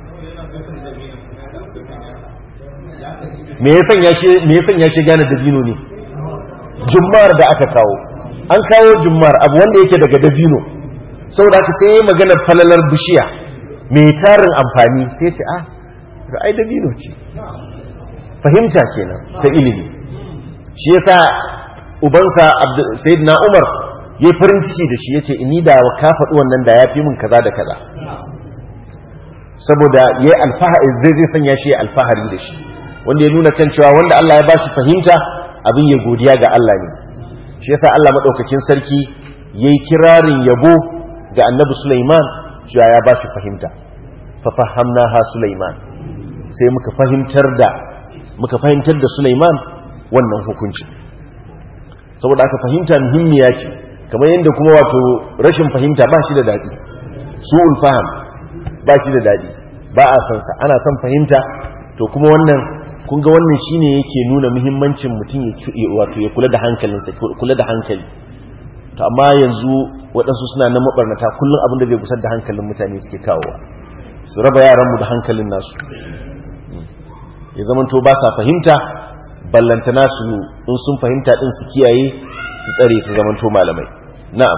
me ya sanya shi me ya sanya shi gane dabino ne jummar da aka kawo an kawo jummar abu wanda yake daga dabino saboda haka sai maganar falalar bishiya mai tarin amfani sai ce ah ai dabino ce fahimta kenan ta ilimi shi yasa ubansa sayyidina Umar yayi farin ciki da shi yace ini da ka faɗi wannan da yafi min kaza da kaza saboda yayi alfahari zai zai sanya shi alfahari da shi wanda ya nuna kan cewa wanda Allah ya ba shi fahimta abin ya godiya ga Allah ne shi yasa Allah madaukakin sarki yayi kirarin yabo ga Annabi Sulaiman cewa ya ba shi fahimta fa fahamnaha Sulaiman sai muka fahimtar da muka fahimtar da Sulaiman wannan hukunci saboda aka fahimta muhimmiya ce kamar yadda kuma wato rashin fahimta ba shi da daɗi su'ul faham ba shi da daɗi ba a san sa ana son fahimta to kuma wannan kun ga wannan shine yake nuna muhimmancin mutum ya wato ya kula da hankalinsa kula da hankali to amma yanzu waɗansu suna na mabarnata kullum abin da zai kusar da hankalin mutane suke kawowa su raba yaranmu da hankalin nasu ya zamanto ba sa fahimta ballantana su in sun fahimta din su kiyaye su tsare su zamanto malamai na'am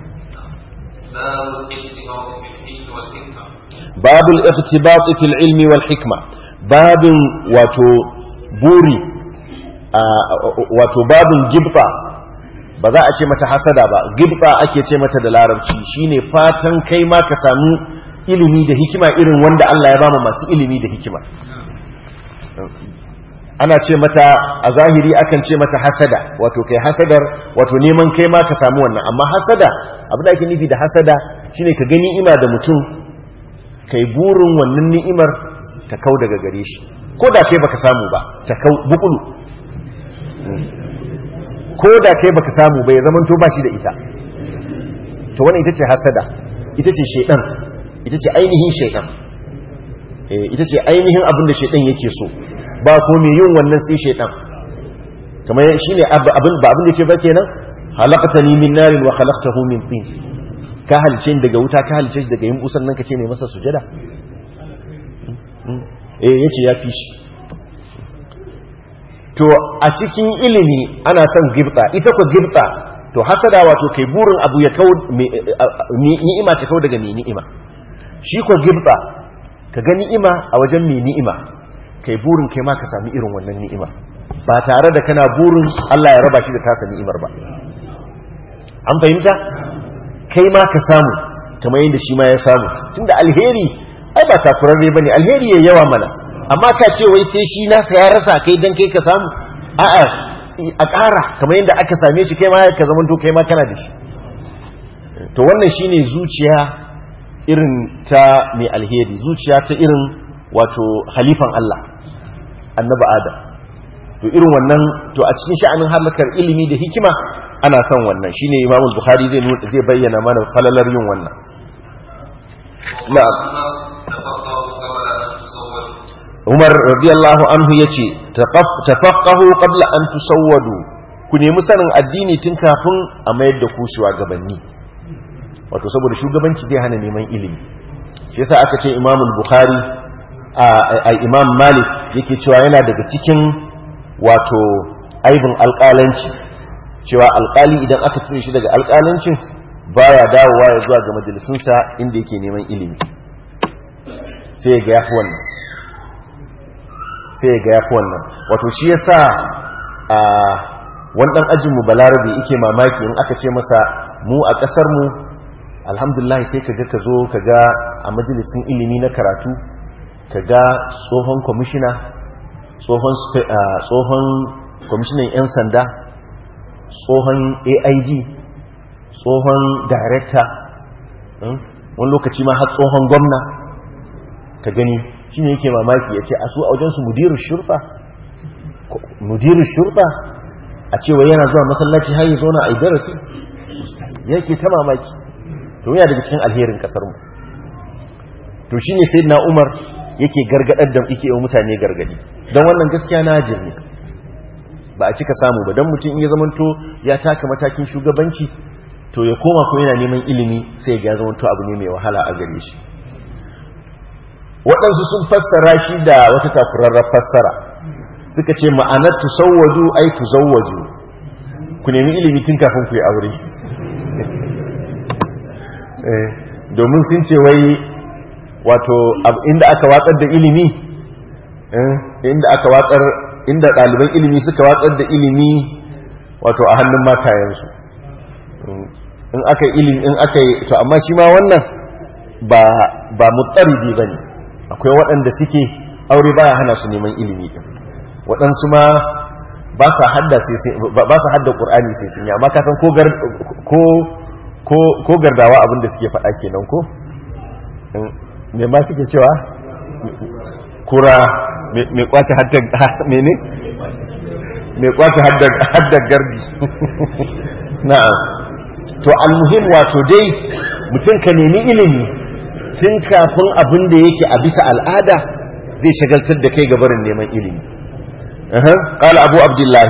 babul iqtibat fil ilmi wal hikma babin wato buri wato babin gibba ba za a ce mata hasada ba gibba ake ce mata da larabci shine fatan kai ma ka samu ilimi da hikima irin wanda Allah ya bama masu ilimi da hikima ana ce mata a zahiri akan ce mata hasada wato kai hasadar wato neman kai ma ka samu wannan amma hasada abin da ake nufi da hasada shine ka gani ima da mutum kai burin wannan ni'imar ta kau daga gare shi ko da kai baka samu ba ta kau bukulu ko da kai baka samu ba ya zamanto ba shi da ita to wannan ita ce hasada ita ce shedan ita ce ainihin shedan ita ce ainihin abin da shedan yake so ba ko mai yin wannan sai shedan kamar shine abin ba abin da yake ba kenan halaqtani min narin wa khalaqtahu min tin ka halice daga wuta ka halice shi daga yin busan nan kace mai masa sujada eh yace ya fi shi to a cikin ilimi ana son gibta ita ko gibta to hasada wato kai burin abu ya kau ni'ima ta kau daga mai ni'ima shi ko gibta ka ga ni'ima a wajen mai ni'ima kai burin kai ma ka sami irin wannan ni'ima ba tare da kana burin Allah ya raba shi da tasa ni'imar ba an fahimta kai ma ka samu kamar yadda shi ma ya samu tunda alheri ai ba takurarre bane alheri ya yawa mana amma ka ce wai sai shi nasa ya rasa kai dan kai ka samu a'a a ƙara kamar yadda aka same shi kai ma ka zama to kai ma kana da shi to wannan shine zuciya irin ta mai alheri zuciya ta irin wato halifan Allah annabi Adam to irin wannan to a cikin sha'anin halakar ilimi da hikima ana son wannan shine Imam Bukhari zai zai bayyana mana falalar yin wannan na'am Umar radiyallahu anhu yace tafaqahu qabla an tusawwadu ku nemi sanin addini tun kafin a mayar da ku shugabanni wato saboda shugabanci zai hana neman ilimi shi yasa aka ce Imam Bukhari a Imam Malik yake cewa yana daga cikin wato aibin alƙalanci cewa alƙali idan aka cire shi daga alƙalancin baya dawowa ya zuwa ga majalisunsa inda yake neman ilimi sai ya ga yafi wannan sai ya ga yafi wannan wato shi yasa a wani dan ajin mu balarabe yake mamaki in aka ce masa mu a kasar mu alhamdulillah sai kaga ka zo kaga a majalisin ilimi na karatu kaga tsohon kwamishina tsohon tsohon kwamishinan yan sanda tsohon AIG tsohon director wani lokaci ma har tsohon gwamna ka gani shi ne yake mamaki ya ce a su a wajensu mudirin shurfa mudirin shurfa a cewa yana zuwa masallaci har yi zauna a yi darasi yake ta mamaki to yana daga cikin alherin kasarmu to shi ne sai na umar yake gargadar da yake yi mutane gargadi don wannan gaskiya na ne ba a cika samu ba don mutum in ya zamanto ya taka matakin shugabanci to ya koma ko yana neman ilimi sai ya zamanto abu ne mai wahala a gare shi waɗansu sun fassara shi da wata takurarrar fassara suka ce ma'anar tusawwaju ai tuzawwaju ku nemi ilimi tun kafin ku yi aure domin sun ce wai wato inda aka watsar da ilimi inda aka watsar inda ɗaliban ilimi suka watsar da ilimi wato a hannun matayensu in aka ilimi in aka yi to amma shi ma wannan ba ba mutsaridi bane akwai waɗanda suke aure baya hana su neman ilimi din waɗansu ma ba sa hadda sai ba sa hadda qur'ani sai sun yi amma ka san ko gar ko ko ko gardawa abin da suke faɗa kenan ko me ma suke cewa kura me kwace hadda mene me kwace hadda hadda gardi na'am to almuhim wato dai mutum ka nemi ilimi tun kafin abin da yake a bisa al'ada zai shagaltar da kai gabarin neman ilimi قال أبو عبد الله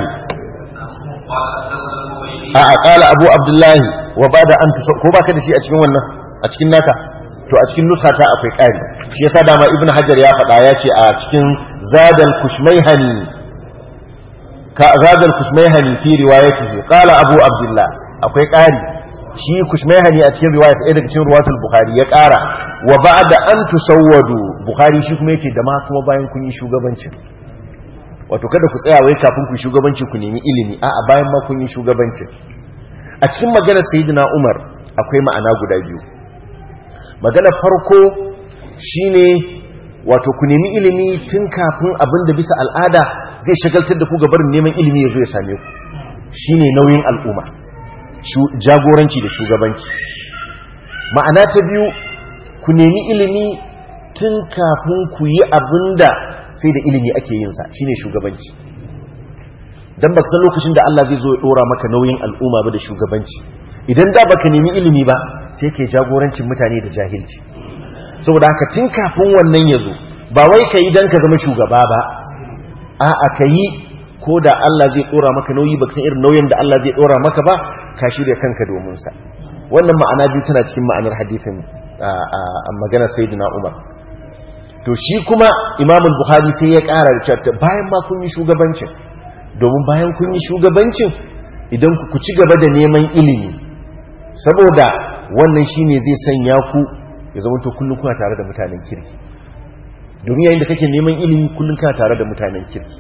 a'a qala abu abdullahi wa bada an tusa ko baka da shi a cikin wannan a cikin naka to a cikin nusa ta akwai ƙari shi yasa dama ibnu hajar ya faɗa ya ce a cikin zadal kushmaihani ka zadal kushmaihani fi riwayatihi qala abu abdullah akwai ƙari shi kushmaihani a cikin riwayat ɗaya daga cikin ruwatul bukhari ya ƙara wa ba'da an tusawwadu bukhari shi kuma yace da ma kuma bayan kun yi shugabancin wato kada ku tsaya wai kafin ku shugabanci ku nemi ilimi a'a bayan ma kun yi shugabancin a cikin maganar sayyidina Umar akwai ma'ana guda biyu magana farko shine wato ku nemi ilimi tun kafin abin da bisa al'ada zai shagaltar da ku gabar neman ilimi ya zo ya same ku shine nauyin al'umma jagoranci da shugabanci ma'ana ta biyu ku nemi ilimi tun kafin ku yi abin da sai da ilimi ake yinsa shine shugabanci dan baka san lokacin da Allah zai zo ya dora maka nauyin al'umma ba da shugabanci idan da baka nemi ilimi ba sai kai jagorancin mutane da jahilci saboda haka tun kafin wannan ya zo ba wai kai dan ka zama shugaba ba a'a kai ko da Allah zai dora maka nauyi baka san irin nauyin da Allah zai dora maka ba ka shirya kanka domin sa wannan ma'ana biyu tana cikin ma'anar hadisin a maganar sayyidina Umar to shi kuma imam bukhari sai ya ƙara da cewa bayan ma kun yi shugabancin domin bayan kun yi shugabancin idan ku ci gaba da neman ilimi saboda wannan shine zai sanya ku ya zama to kullum kuna tare da mutanen kirki domin yayin da kake neman ilimi kullum kana tare da mutanen kirki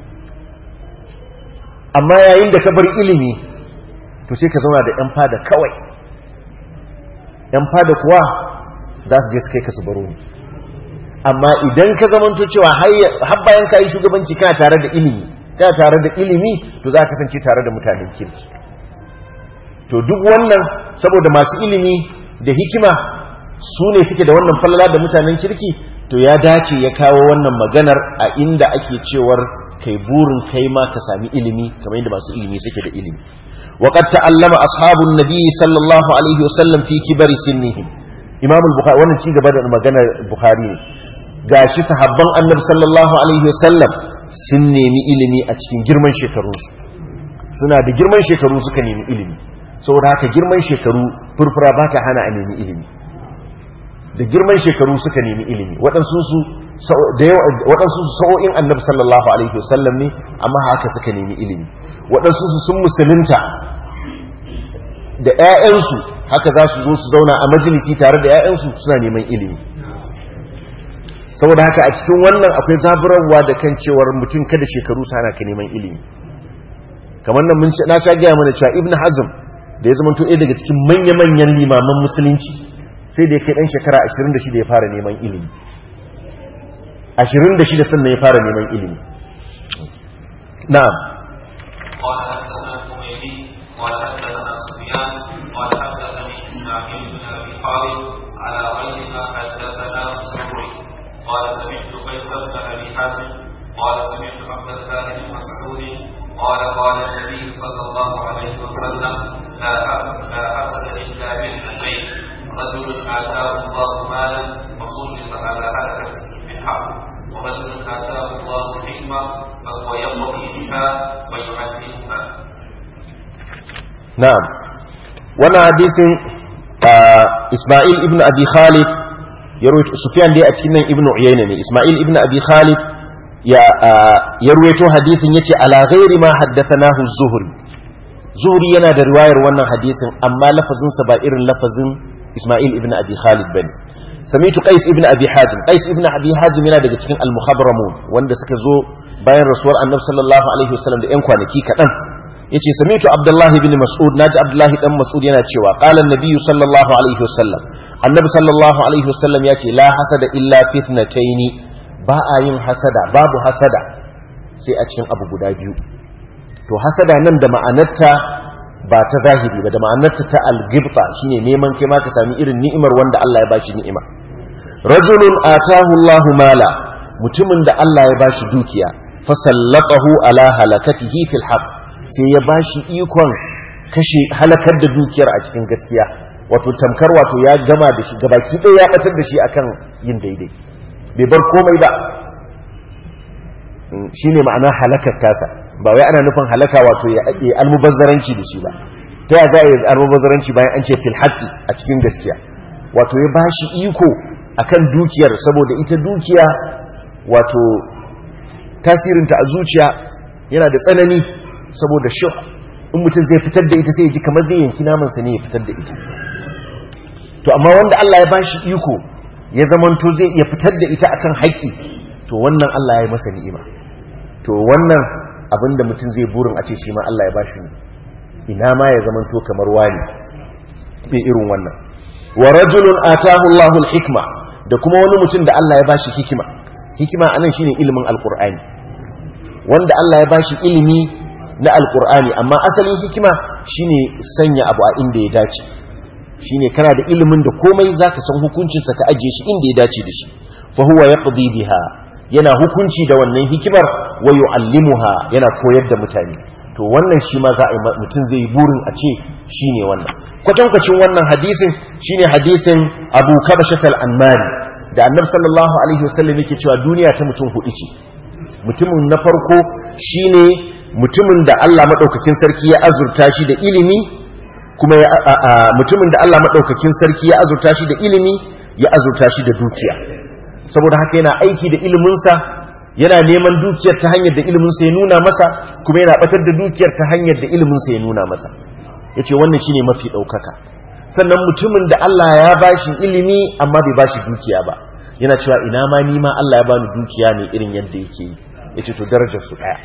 amma yayin da ka bar ilimi to sai ka zauna da yan fada kawai yan fada kuwa za su je su kai ka su baro ni amma idan ka zamanto cewa har bayan ka yi shugabanci kana tare da ilimi kana tare da ilimi to za ka kasance tare da mutanen kirki to duk wannan saboda masu ilimi da hikima su ne suke da wannan falala da mutanen kirki to ya dace ya kawo wannan maganar a inda ake cewar kai burin kai ma ka sami ilimi kamar yadda masu ilimi suke da ilimi وقد تعلم أصحاب النبي صلى الله عليه وسلم في كبر سنهم إمام البخاري وانا تيجي بدأ مجانا البخاري gashi sahabban annabi sallallahu alaihi wasallam sun nemi ilimi a cikin girman shekarunsu suna da girman shekaru suka nemi ilimi saboda haka girman shekaru furfura ba ta hana a nemi ilimi da girman shekaru suka nemi ilimi waɗansu su sa'o'in annabi sallallahu alaihi wasallam ne amma haka suka nemi ilimi waɗansu su sun musulunta da 'ya'yansu haka za su zo su zauna a majalisi tare da 'ya'yansu suna neman ilimi saboda haka a cikin wannan akwai zaburarwa da kan cewar mutum kada shekaru sana ka neman ilimi kamar nan mun na sha gaya mana cewa ibn hazm da ya zama to ɗaya daga cikin manya-manyan limaman musulunci sai da ya kai ɗan shekara 26 ya fara neman ilimi 26 sannan ya fara neman ilimi na'am قال حدثنا الحميدي قال حدثنا سفيان قال حدثني اسماعيل بن ابي خالد على غير ما حدثنا زهري قال سمعت قيس بن ابي حازم قال سمعت عبد الله بن مسعود قال قال النبي صلى الله عليه وسلم لا لا حسد الا باثنتين رجل اتاه الله مالا فصلت على هلكه بالحق ورجل اتاه الله حكمه فهو يقضي بها ويعلمها na'am wannan hadisin Ismail ibn Abi Khalid ya rawaito Sufyan dai a cikin nan ibn Uyayna ne Ismail ibn Abi Khalid ya ya rawaito hadisin yace ala ghairi ma haddathanahu az-Zuhri Zuhri yana da riwayar wannan hadisin amma lafazin sa ba irin lafazin Ismail ibn Abi Khalid bane Samitu Qais ibn Abi Hazim Qais ibn Abi Hazim yana daga cikin al-muhadramun wanda suka zo bayan rasuwar Annabi sallallahu alaihi wasallam da 'yan kwanaki kaɗan yace samitu abdullah ibn mas'ud naji abdullah dan mas'ud yana cewa qala an-nabiy sallallahu alaihi wasallam annabi sallallahu alaihi wasallam yace la hasada illa fitnatayn ba a yin hasada babu hasada sai a cikin abu guda biyu to hasada nan da ma'anarta ba ta zahiri ba da ma'anarta ta al-ghibta shine neman kai ma ka sami irin ni'imar wanda Allah ya bashi ni'ima rajulun atahu Allahu mala mutumin da Allah ya bashi dukiya fasallatahu ala halakatihi fil haqq sai ya ba shi ikon kashe halakar da dukiyar a cikin gaskiya wato tamkar wato ya gama da shi gabaki ɗaya ya batar da shi akan yin daidai bai bar komai ba shine ma'ana halakar tasa ba wai ana nufin halaka wato ya yi almubazzaranci da shi ba ta ya za a yi almubazzaranci bayan an ce fil haqqi a cikin gaskiya wato ya bashi iko akan dukiyar saboda ita dukiya wato tasirinta a zuciya yana da tsanani saboda shi in mutum zai fitar da ita sai ya ji kamar zai yanki namansa ne ya fitar da ita to amma wanda Allah ya bashi iko ya zamanto zai iya fitar da ita akan haƙƙi to wannan Allah ya yi masa ni'ima to wannan abinda mutum zai burin a ce shi ma Allah ya bashi ne ina ma ya zamanto kamar wani bai irin wannan wa rajulun atahu Allahu al-hikma da kuma wani mutum da Allah ya bashi hikima hikima anan shine ilimin alqur'ani wanda Allah ya bashi ilimi na alqur'ani amma asalin hikima shine sanya abu a inda ya dace shine kana da ilimin da komai zaka san hukuncin sa ka ajiye shi inda ya dace da shi fa huwa yaqdi biha yana hukunci da wannan hikimar wa yu'allimuha yana koyar da mutane to wannan shi ma za a yi mutum zai yi burin a ce shine wannan kwatankwacin wannan hadisin shine hadisin Abu Kabashat al-Anmari da Annabi sallallahu alaihi wasallam yake cewa duniya ta mutum hudu ce mutumin na farko shine mutumin da Allah madaukakin sarki ya azurta shi da ilimi kuma mutumin da Allah madaukakin sarki ya azurta shi da ilimi ya azurta shi da dukiya saboda haka yana aiki da iliminsa yana neman dukiyar ta hanyar da iliminsa ya nuna masa kuma yana batar da dukiyar ta hanyar da iliminsa ya nuna masa yace wannan shine mafi daukaka sannan mutumin da Allah ya bashi ilimi amma bai bashi dukiya ba yana cewa ina ma ni ma Allah ya bani dukiya ne irin yadda yake yi yace to darajar su daya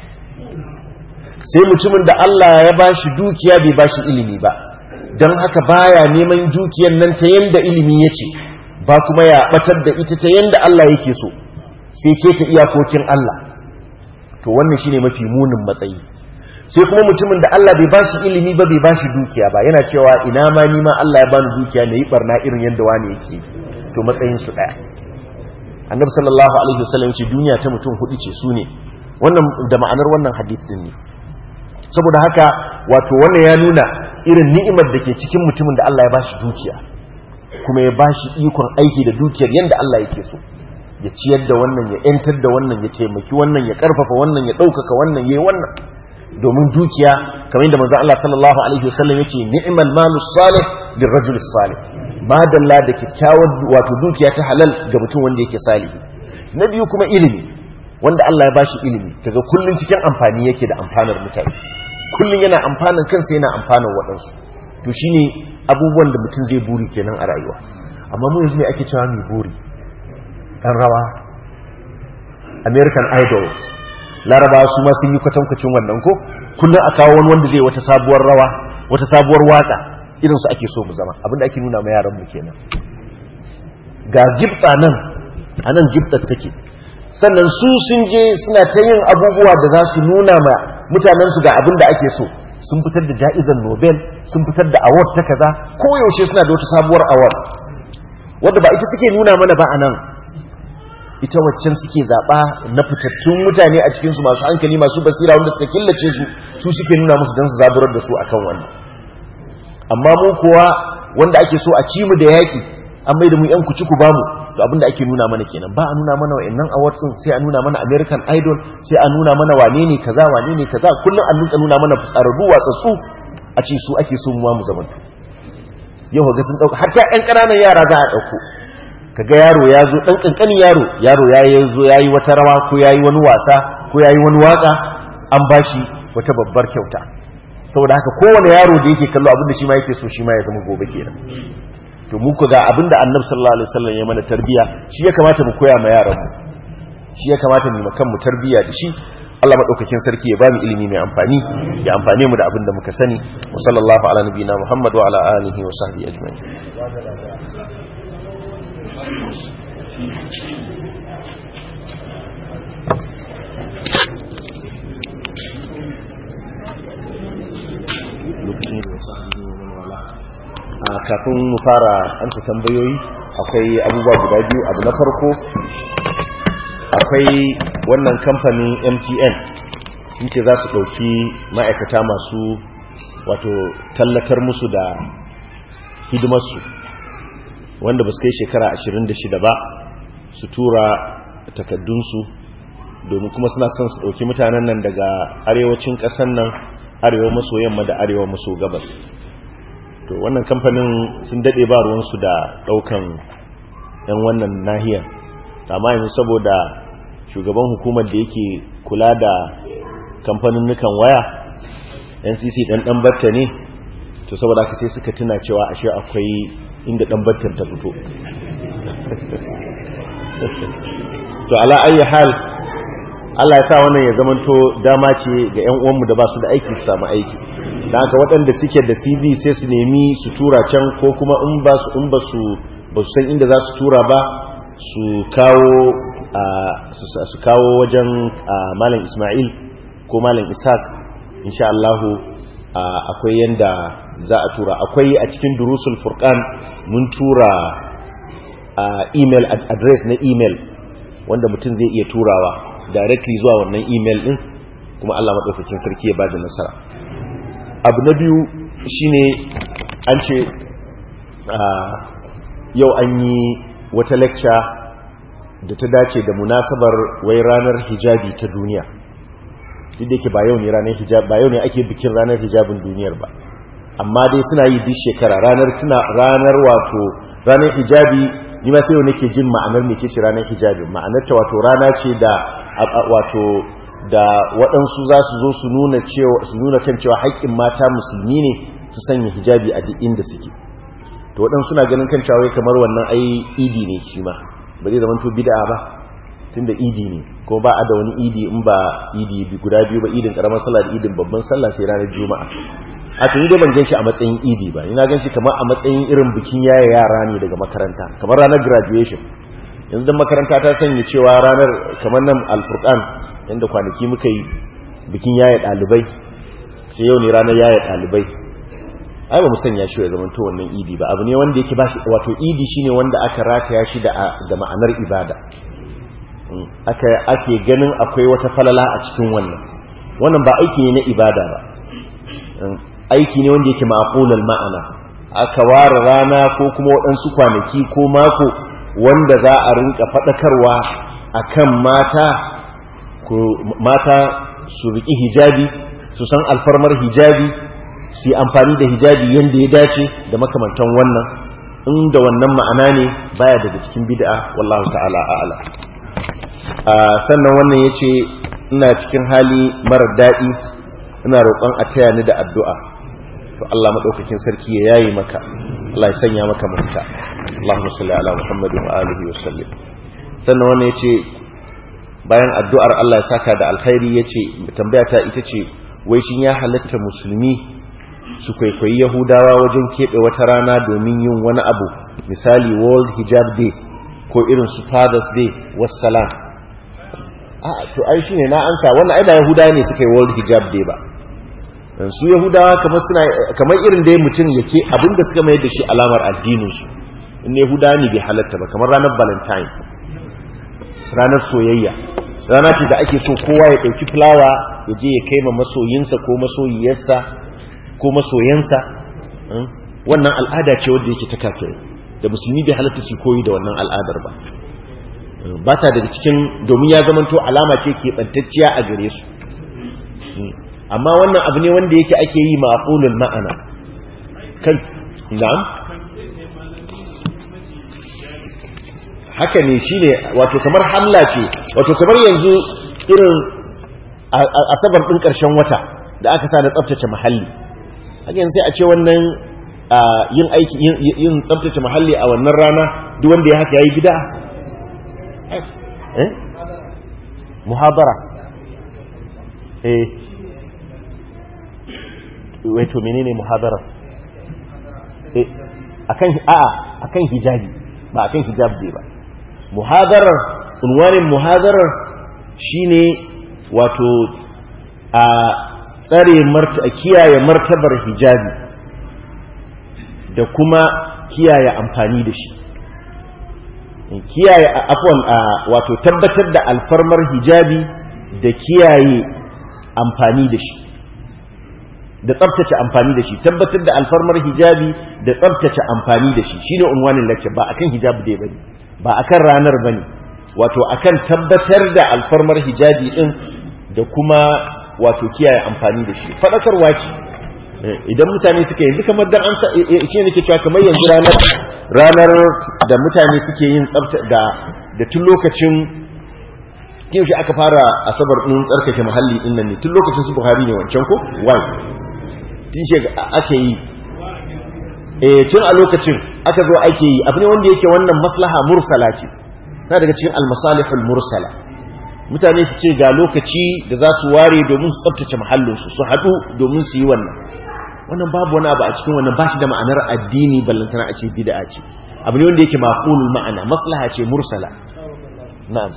sai mutumin da Allah ya bashi dukiya bai bashi ilimi ba don haka baya neman dukiyar nan ta yanda ilimi yace ba kuma ya batar da ita ta yanda Allah yake so sai keta iyakokin Allah to wannan shine mafi munin matsayi sai kuma mutumin da Allah bai bashi ilimi ba bai bashi dukiya ba yana cewa ina ma ni ma Allah ya bani dukiya ne yi barna irin yanda wani yake to matsayin su daya annabi sallallahu alaihi wasallam ce duniya ta mutum hudu ce su ne wannan da ma'anar wannan hadith din ne saboda haka wato wannan ya nuna irin ni'imar da ke cikin mutumin da Allah ya bashi dukiya kuma ya bashi ikon aiki da dukiyar yanda Allah yake so ya ciyar da wannan ya yantar da wannan ya taimaki wannan ya karfafa wannan ya ɗaukaka wannan ya yi wannan domin dukiya kamar yadda manzo Allah sallallahu alaihi wasallam yake ni'mal malu salih lirrajul salih madalla da kyakkyawar wato dukiya ta halal ga mutum wanda yake salihi na biyu kuma ilimi wanda Allah ya bashi ilimi kaga kullun cikin amfani yake da amfanar mutane kullun yana amfanin kansa yana amfanin waɗansu to shine abubuwan da mutum zai buri kenan a rayuwa amma mu yanzu ne ake cewa mai buri dan rawa American Idol larabawa su ma sun yi kwatankwacin wannan ko kullum a kawo wani wanda zai wata sabuwar rawa wata sabuwar waka irin su ake so mu zama abinda ake nuna ma yaran mu kenan ga gifta nan a nan giftar take sannan su sun je suna ta yin abubuwa da za su nuna ma mutanen su ga abin da ake so sun fitar da ja'izar nobel sun fitar da award ta kaza koyaushe suna da wata sabuwar award wadda ba ita suke nuna mana ba a nan ita waccan suke zaɓa na fitattun mutane a cikinsu masu hankali masu basira wanda suka killace su su suke nuna musu don su zaburar da su akan wannan amma mu kuwa wanda ake so a ci mu da yaƙi an mai da mu yan kuci ku bamu to abinda ake nuna mana kenan ba a nuna mana wa'annan awards din sai a nuna mana American Idol sai a nuna mana wane ne kaza wane ne kaza kullum an nuna nuna mana fitsararru watsatsu a ce su ake so mu mu zamantu yau ga sun dauka har ta ƴan ƙananan yara za a dauko kaga yaro ya zo dan kankanin yaro yaro ya yi zo yayi wata rawa ko yayi wani wasa ko yayi wani waka an bashi wata babbar kyauta saboda haka kowane yaro da yake kallo abinda shi ma yake so shi ma ya zama gobe kenan to mu ku ga abinda annabi sallallahu alaihi wasallam ya mana tarbiya shi ya kamata mu koya ma yaran mu shi ya kamata mu makan mu tarbiya da shi Allah madaukakin sarki ya bamu ilimi mai amfani ya amfane mu da abin da muka sani wa sallallahu ala nabiyina muhammad wa ala alihi wa sahbihi ajma'in kafin mu fara amsa tambayoyi akwai abubuwa guda biyu abu na farko akwai wannan kamfanin mtn sun ce za su ɗauki ma'aikata masu wato tallatar musu da hidimarsu wanda ba su kai shekara 26 ba su tura takaddunsu domin kuma suna son su ɗauki mutanen nan daga arewacin ƙasar nan arewa maso yamma da arewa maso gabas to wannan kamfanin sun daɗe ba ruwansu da ɗaukan 'yan wannan nahiyar amma yanzu saboda shugaban hukumar da yake kula da kamfanin nukan waya ncc ɗan ɗan batta ne to saboda haka sai suka tuna cewa ashe akwai inda ɗan battar ta fito to ala ayi hal Allah ya sa wannan ya zamanto dama ce ga ƴan uwanmu da ba su da aiki su samu aiki dan haka waɗanda suke da CV sai su nemi su tura can ko kuma in ba su in ba su ba su san inda za su tura ba su kawo su kawo wajen malam Ismail ko malam Ishaq insha Allah akwai yanda za a tura akwai a cikin durusul furqan mun tura email address na email wanda mutum zai iya turawa directly zuwa wannan email din kuma Allah madaukakin sarki ya bada nasara abu na biyu shine an ce yau an yi wata lecture da ta dace da munasabar wai ranar hijabi ta duniya duk da yake ba yau ne ranar hijab ba yau ne ake bikin ranar hijabin duniyar ba amma dai suna yi duk shekara ranar tuna ranar wato ranar hijabi ni ma sai yau nake jin ma'anar mece ce ranar hijabi ma'anar ta wato rana ce da wato da waɗansu za su zo su nuna cewa su nuna kan cewa haƙƙin mata musulmi ne su sanya hijabi a duk inda suke to waɗansu suna ganin kan cewa kamar wannan ai idi ne shi ma ba zai zama to bid'a ba tunda idi ne ko ba a da wani idi in ba idi guda biyu ba idin karamar sallah da idin babban sallah sai ranar juma'a a tuni dai ban ganshi a matsayin idi ba ina ganshi kamar a matsayin irin bikin yaya yara ne daga makaranta kamar ranar graduation yanzu dan makaranta ta sanya cewa ranar kamar nan alfurqan inda kwanaki muka yi bikin yaya dalibai sai yau ne ranar yaya dalibai ai ba mu sanya shi ya zama to wannan idi ba abu ne wanda yake ba shi wato idi shine wanda aka rataya shi da da ma'anar ibada aka ake ganin akwai wata falala a cikin wannan wannan ba aiki ne na ibada ba aiki ne wanda yake ma'qulul ma'ana aka ware rana ko kuma waɗansu kwanaki ko mako wanda za a rinka faɗakarwa akan mata ko mata su riƙi hijabi su san alfarmar hijabi su yi amfani da hijabi yadda ya dace da makamantan wannan inda wannan ma'ana ne baya daga cikin bid'a wallahu ta'ala a'ala sannan wannan yace ina cikin hali marar daɗi ina roƙon a taya ni da addu'a to Allah madaukakin sarki ya yayi maka Allah ya sanya maka mafita Allahumma salli ala Muhammad wa alihi wa sallim sannan wannan yace bayan addu'ar Allah ya saka da alkhairi yace tambaya ta ita ce wai shin ya halatta musulmi su kwaikwayi yahudawa wajen keɓe wata rana domin yin wani abu misali world hijab day ko irin su father's day wassalam a to ai shine na ansa wannan ai ba yahudawa ne suka yi world hijab day ba su yahudawa kamar suna kamar irin dai mutum yake abinda suka mayar da shi alamar addinin su in yahudawa ne bai halatta ba kamar ranar valentine ranar soyayya rana ce da ake so kowa ya ɗauki fulawa ya je ya kai ma masoyinsa ko masoyiyarsa ko masoyansa wannan al'ada ce wadda yake ta kafirai da musulmi bai halatta su koyi da wannan al'adar ba ba ta daga cikin domin ya zamanto alama ce ke ɓantacciya a gare su amma wannan abu ne wanda yake ake yi ma'aqulul ma'ana kan na'am haka ne shine wato kamar hamla ce wato kamar yanzu irin asabar ɗin ƙarshen wata da aka sa na tsaftace muhalli hakan sai a ce wannan yin aiki yin tsabtace muhalli a wannan rana duk wanda ya haka yayi bid'a eh muhabara eh wai to menene muhabara eh akan a'a akan hijabi ba akan hijab ba muhadarar unwanin muhadarar shine wato a tsare kiyaye martabar hijabi da kuma kiyaye amfani da shi kiyaye afwan wato tabbatar da alfarmar hijabi da kiyaye amfani da shi da tsabtace amfani da shi tabbatar da alfarmar hijabi da tsabtace amfani da shi shine unwanin lecture ba akan hijabi dai bane ba akan ranar bane wato akan tabbatar da alfarmar hijabi din da kuma wato kiyaye amfani da shi fadakarwa ce idan mutane suka yanzu kamar dan an shi ne nake cewa kamar yanzu ranar ranar da mutane suke yin tsabta da da tun lokacin yaushe aka fara asabar din tsarkake muhalli din nan ne tun lokacin su Buhari ne wancan ko wai tun shi ake yi eh tun a lokacin aka zo ake yi abu ne wanda yake wannan maslaha mursala ce na daga cikin almasalihul mursala mutane su ce ga lokaci da za su ware domin su tsabtace muhallinsu su haɗu domin su yi wannan wannan babu wani abu a cikin wannan ba shi da ma'anar addini ballantana a ce bid'a ce abu ne wanda yake maqulul ma'ana maslaha ce mursala na'am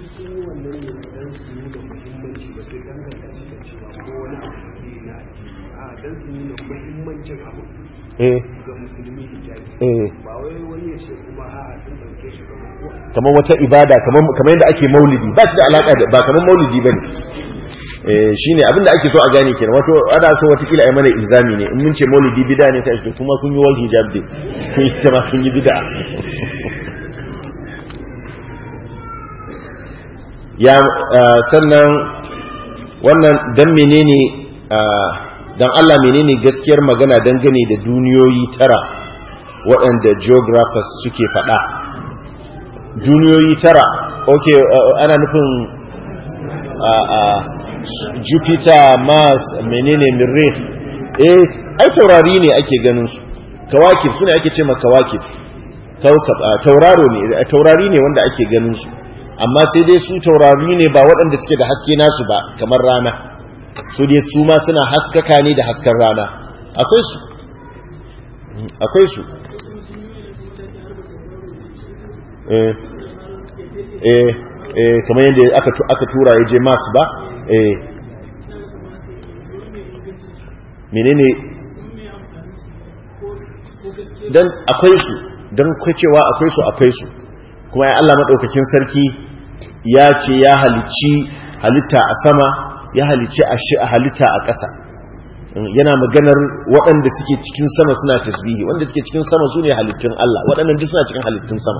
eh eh kamar wata ibada kamar yadda ake maulidi ba shi da alaka da ba kamar maulidi bane eh shine abinda ake so a gane kenan wato ana so wata kila ai mana ilzami ne in mun ce maulidi bid'a ne sai kuma kun yi wal hijab din kun yi kuma kun yi bid'a ya sannan wannan dan menene dan Allah menene gaskiyar magana dangane da duniyoyi tara waɗanda geographers suke faɗa duniyoyi tara ok ana nufin jupiter mars menene mirreh eh ai taurari ne ake ganin su kawakib suna ake ce ma kawakib tauraro ne taurari ne wanda ake ganin su amma sai dai su taurari ne ba waɗanda suke da haske nasu ba kamar rana su dai su ma suna haskaka ne da hasken rana akwai su akwai su eh eh eh kamar yadda aka aka tura ya je Mars ba eh menene dan akwai su dan cewa akwai su akwai su kuma ya Allah madaukakin sarki ya ce ya halicci halitta a sama ya halicci a halitta a ƙasa yana maganar waɗanda suke cikin sama suna tasbihi wanda suke cikin sama su ne halittun Allah waɗannan duk suna cikin halittun sama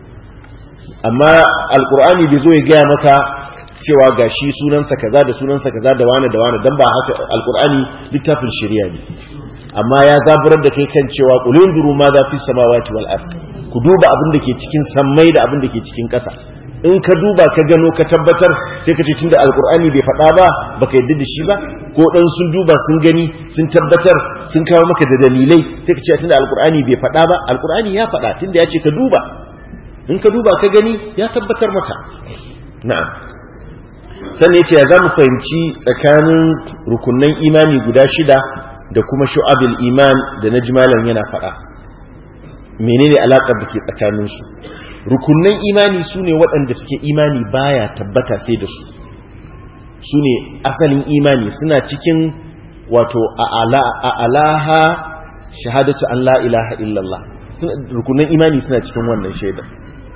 amma alkur'ani bai zo ya gaya maka cewa ga shi sunansa kaza da sunansa kaza da wane da wane dan ba haka alkur'ani littafin shari'a ne amma ya zaburar da kai kan cewa qulun duru ma za fi samawati wal ard ku duba abin da ke cikin sammai da abin da ke cikin ƙasa in ka duba ka gano ka tabbatar sai ka ce tunda alkur'ani bai faɗa ba baka yadda da shi ba ko dan sun duba sun gani sun tabbatar sun kawo maka da dalilai sai ka ce tunda alkur'ani bai faɗa ba alkur'ani ya faɗa tunda ya ce ka duba in ka duba ka gani ya tabbatar maka na'am sannan yace ya za mu fahimci tsakanin rukunnan imani guda shida da kuma shu'abil iman da na jimalan yana faɗa menene alaƙar da ke tsakaninsu rukunnan imani su ne waɗanda suke imani baya tabbata sai da su su ne asalin imani suna cikin wato a alaha shahadatu an la ilaha illallah rukunnan imani suna cikin wannan shaidar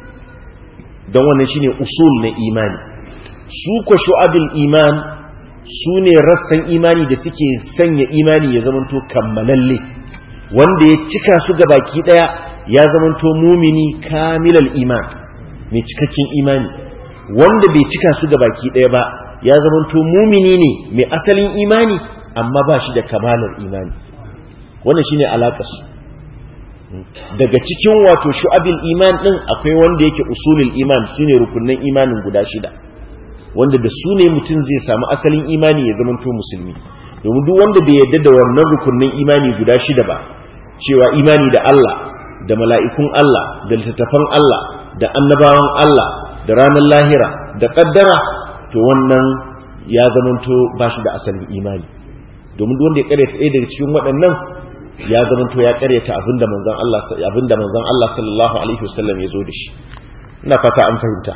don wannan shine usul na imani su ko shu'abil iman su ne rassan imani da suke sanya imani ya zamanto kammalalle wanda ya cika su ga baki daya ya zamanto mumini kamilal iman mai cikakken imani wanda bai cika su ga baki daya ba ya zamanto mumini ne mai asalin imani amma ba shi da kamalar imani wannan shine alaƙarsu daga cikin wato shu'abil iman din akwai wanda yake usulul iman sune rukunnan imanin guda shida wanda da su ne mutum zai samu asalin imani ya zama to musulmi domin duk wanda bai yarda da wannan rukunnan imani guda shida ba cewa imani da Allah da mala'ikun Allah da littattafan Allah da annabawan Allah da ranar lahira da kaddara to wannan ya zama to ba shi da asalin imani domin duk wanda ya kare ɗaya daga cikin waɗannan ya zamanto ya karyata abinda manzon Allah abinda manzon Allah sallallahu alaihi wasallam ya zo da shi ina fata an fahimta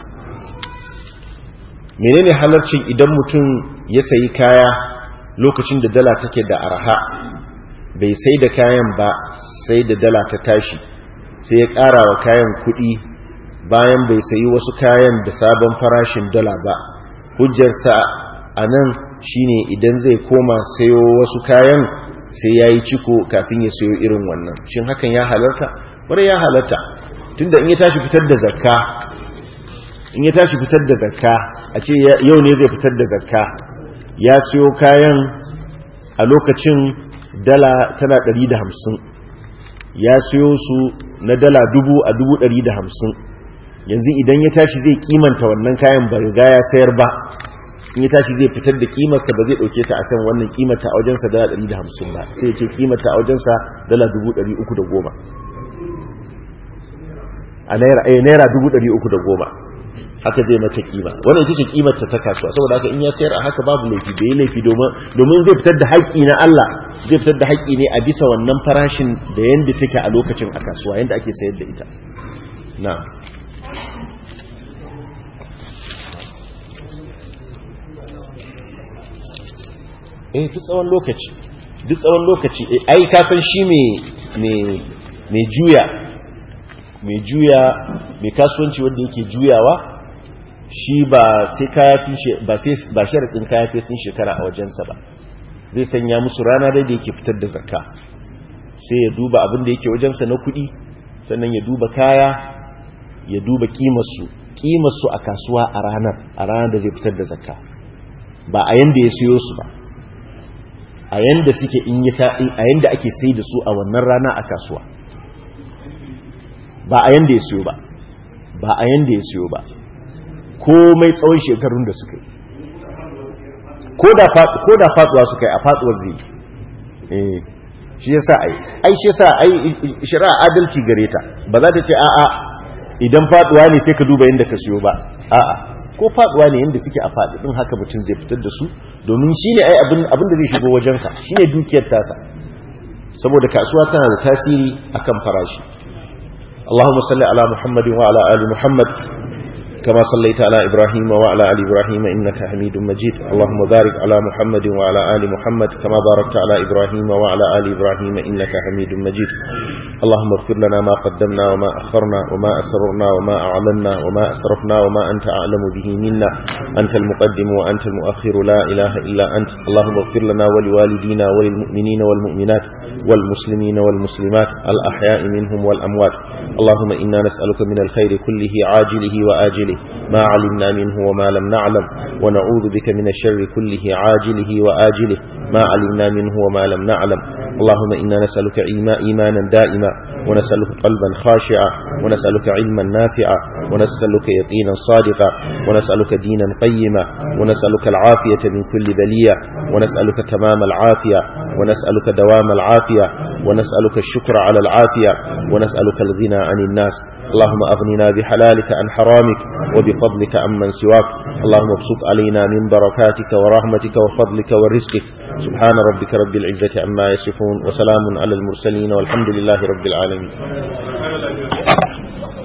menene halarcin idan mutum ya sayi kaya lokacin da dala take da arha bai sai da kayan ba sai da dala ta tashi sai ya ƙara wa kayan kuɗi bayan bai sayi wasu kayan da sabon farashin dala ba hujjarsa a nan shine idan zai koma sayo wasu kayan sai ya yi ciko kafin ya sayo irin wannan shin hakan ya halarta wani ya halarta tunda in ya tashi fitar da zakka in ya tashi fitar da zakka a ce yau ne zai fitar da zakka ya siyo kayan a lokacin dala tana 150 ya siyo su na dala dubu a dubu 150 yanzu idan ya tashi zai kimanta wannan kayan ba riga ya sayar ba in ya tashi zai fitar da kimarsa ba zai dauke ta akan wannan kimata a wajensa dala 150 ba sai ya ce kimata a wajensa dala 310 a naira eh naira 310 haka zai mata kima wannan ita ce kimar ta kasuwa saboda haka in ya sayar a haka babu laifi da yi laifi domin domin zai fitar da haƙƙi na Allah zai fitar da haƙƙi ne a bisa wannan farashin da yanda take a lokacin a kasuwa yanda ake sayar da ita na'am eh duk tsawon lokaci duk tsawon lokaci ai ka san shi mai juya mai juya mai kasuwanci wanda yake juyawa shi ba sai kaya ba sai ba sharadin kaya sai sun shekara a wajensa ba zai sanya musu rana dai da yake fitar da zakka sai ya duba abin da yake wajensa na kuɗi sannan ya duba kaya ya duba kimarsu kimarsu a kasuwa a ranar a ranar da zai fitar da zakka ba a yanda ya siyo su ba a yanda suke in yi ta a yanda ake sai da su a wannan rana a kasuwa ba a yanda ya siyo ba ba a yanda ya siyo ba komai tsawon shekarun da suka yi ko da faduwa suka yi a faduwar zai eh shi yasa ai ai shi yasa ai shari'a adalci gare ta ba za ta ce a'a idan faduwa ne sai ka duba yanda ka siyo ba a'a ko faduwa ne yanda suke a faɗi din haka mutum zai fitar da su domin shine ai abin abin da zai shigo wajensa shine dukiyar tasa saboda kasuwa tana da tasiri akan farashi اللهم صل على محمد وعلى آل محمد كما صليت على إبراهيم وعلى آل إبراهيم إنك حميد مجيد اللهم بارك على محمد وعلى آل محمد كما باركت على إبراهيم وعلى آل إبراهيم إنك حميد مجيد اللهم اغفر لنا ما قدمنا وما أخرنا وما أسررنا وما أعلنا وما أسرفنا وما أنت أعلم به منا أنت المقدم وأنت المؤخر لا إله إلا أنت اللهم اغفر لنا ولوالدينا وللمؤمنين والمؤمنات والمسلمين والمسلمات الأحياء منهم والأموات اللهم إنا نسألك من الخير كله عاجله وآجله ما علمنا منه وما لم نعلم ونعوذ بك من الشر كله عاجله وآجله ما علمنا منه وما لم نعلم اللهم إنا نسألك إيمانا دائما ونسألك قلبا خاشعا ونسألك علما نافعا ونسألك يقينا صادقا ونسألك دينا قيما ونسألك العافية من كل بلية ونسألك تمام العافية ونسألك دوام العافية ونسألك الشكر على العافية ونسألك الغنى عن الناس اللهم أغننا بحلالك عن حرامك وبفضلك عمن سواك اللهم ابسط علينا من بركاتك ورحمتك وفضلك ورزقك سبحان ربك رب العزة عما يصفون وسلام على المرسلين والحمد لله رب العالمين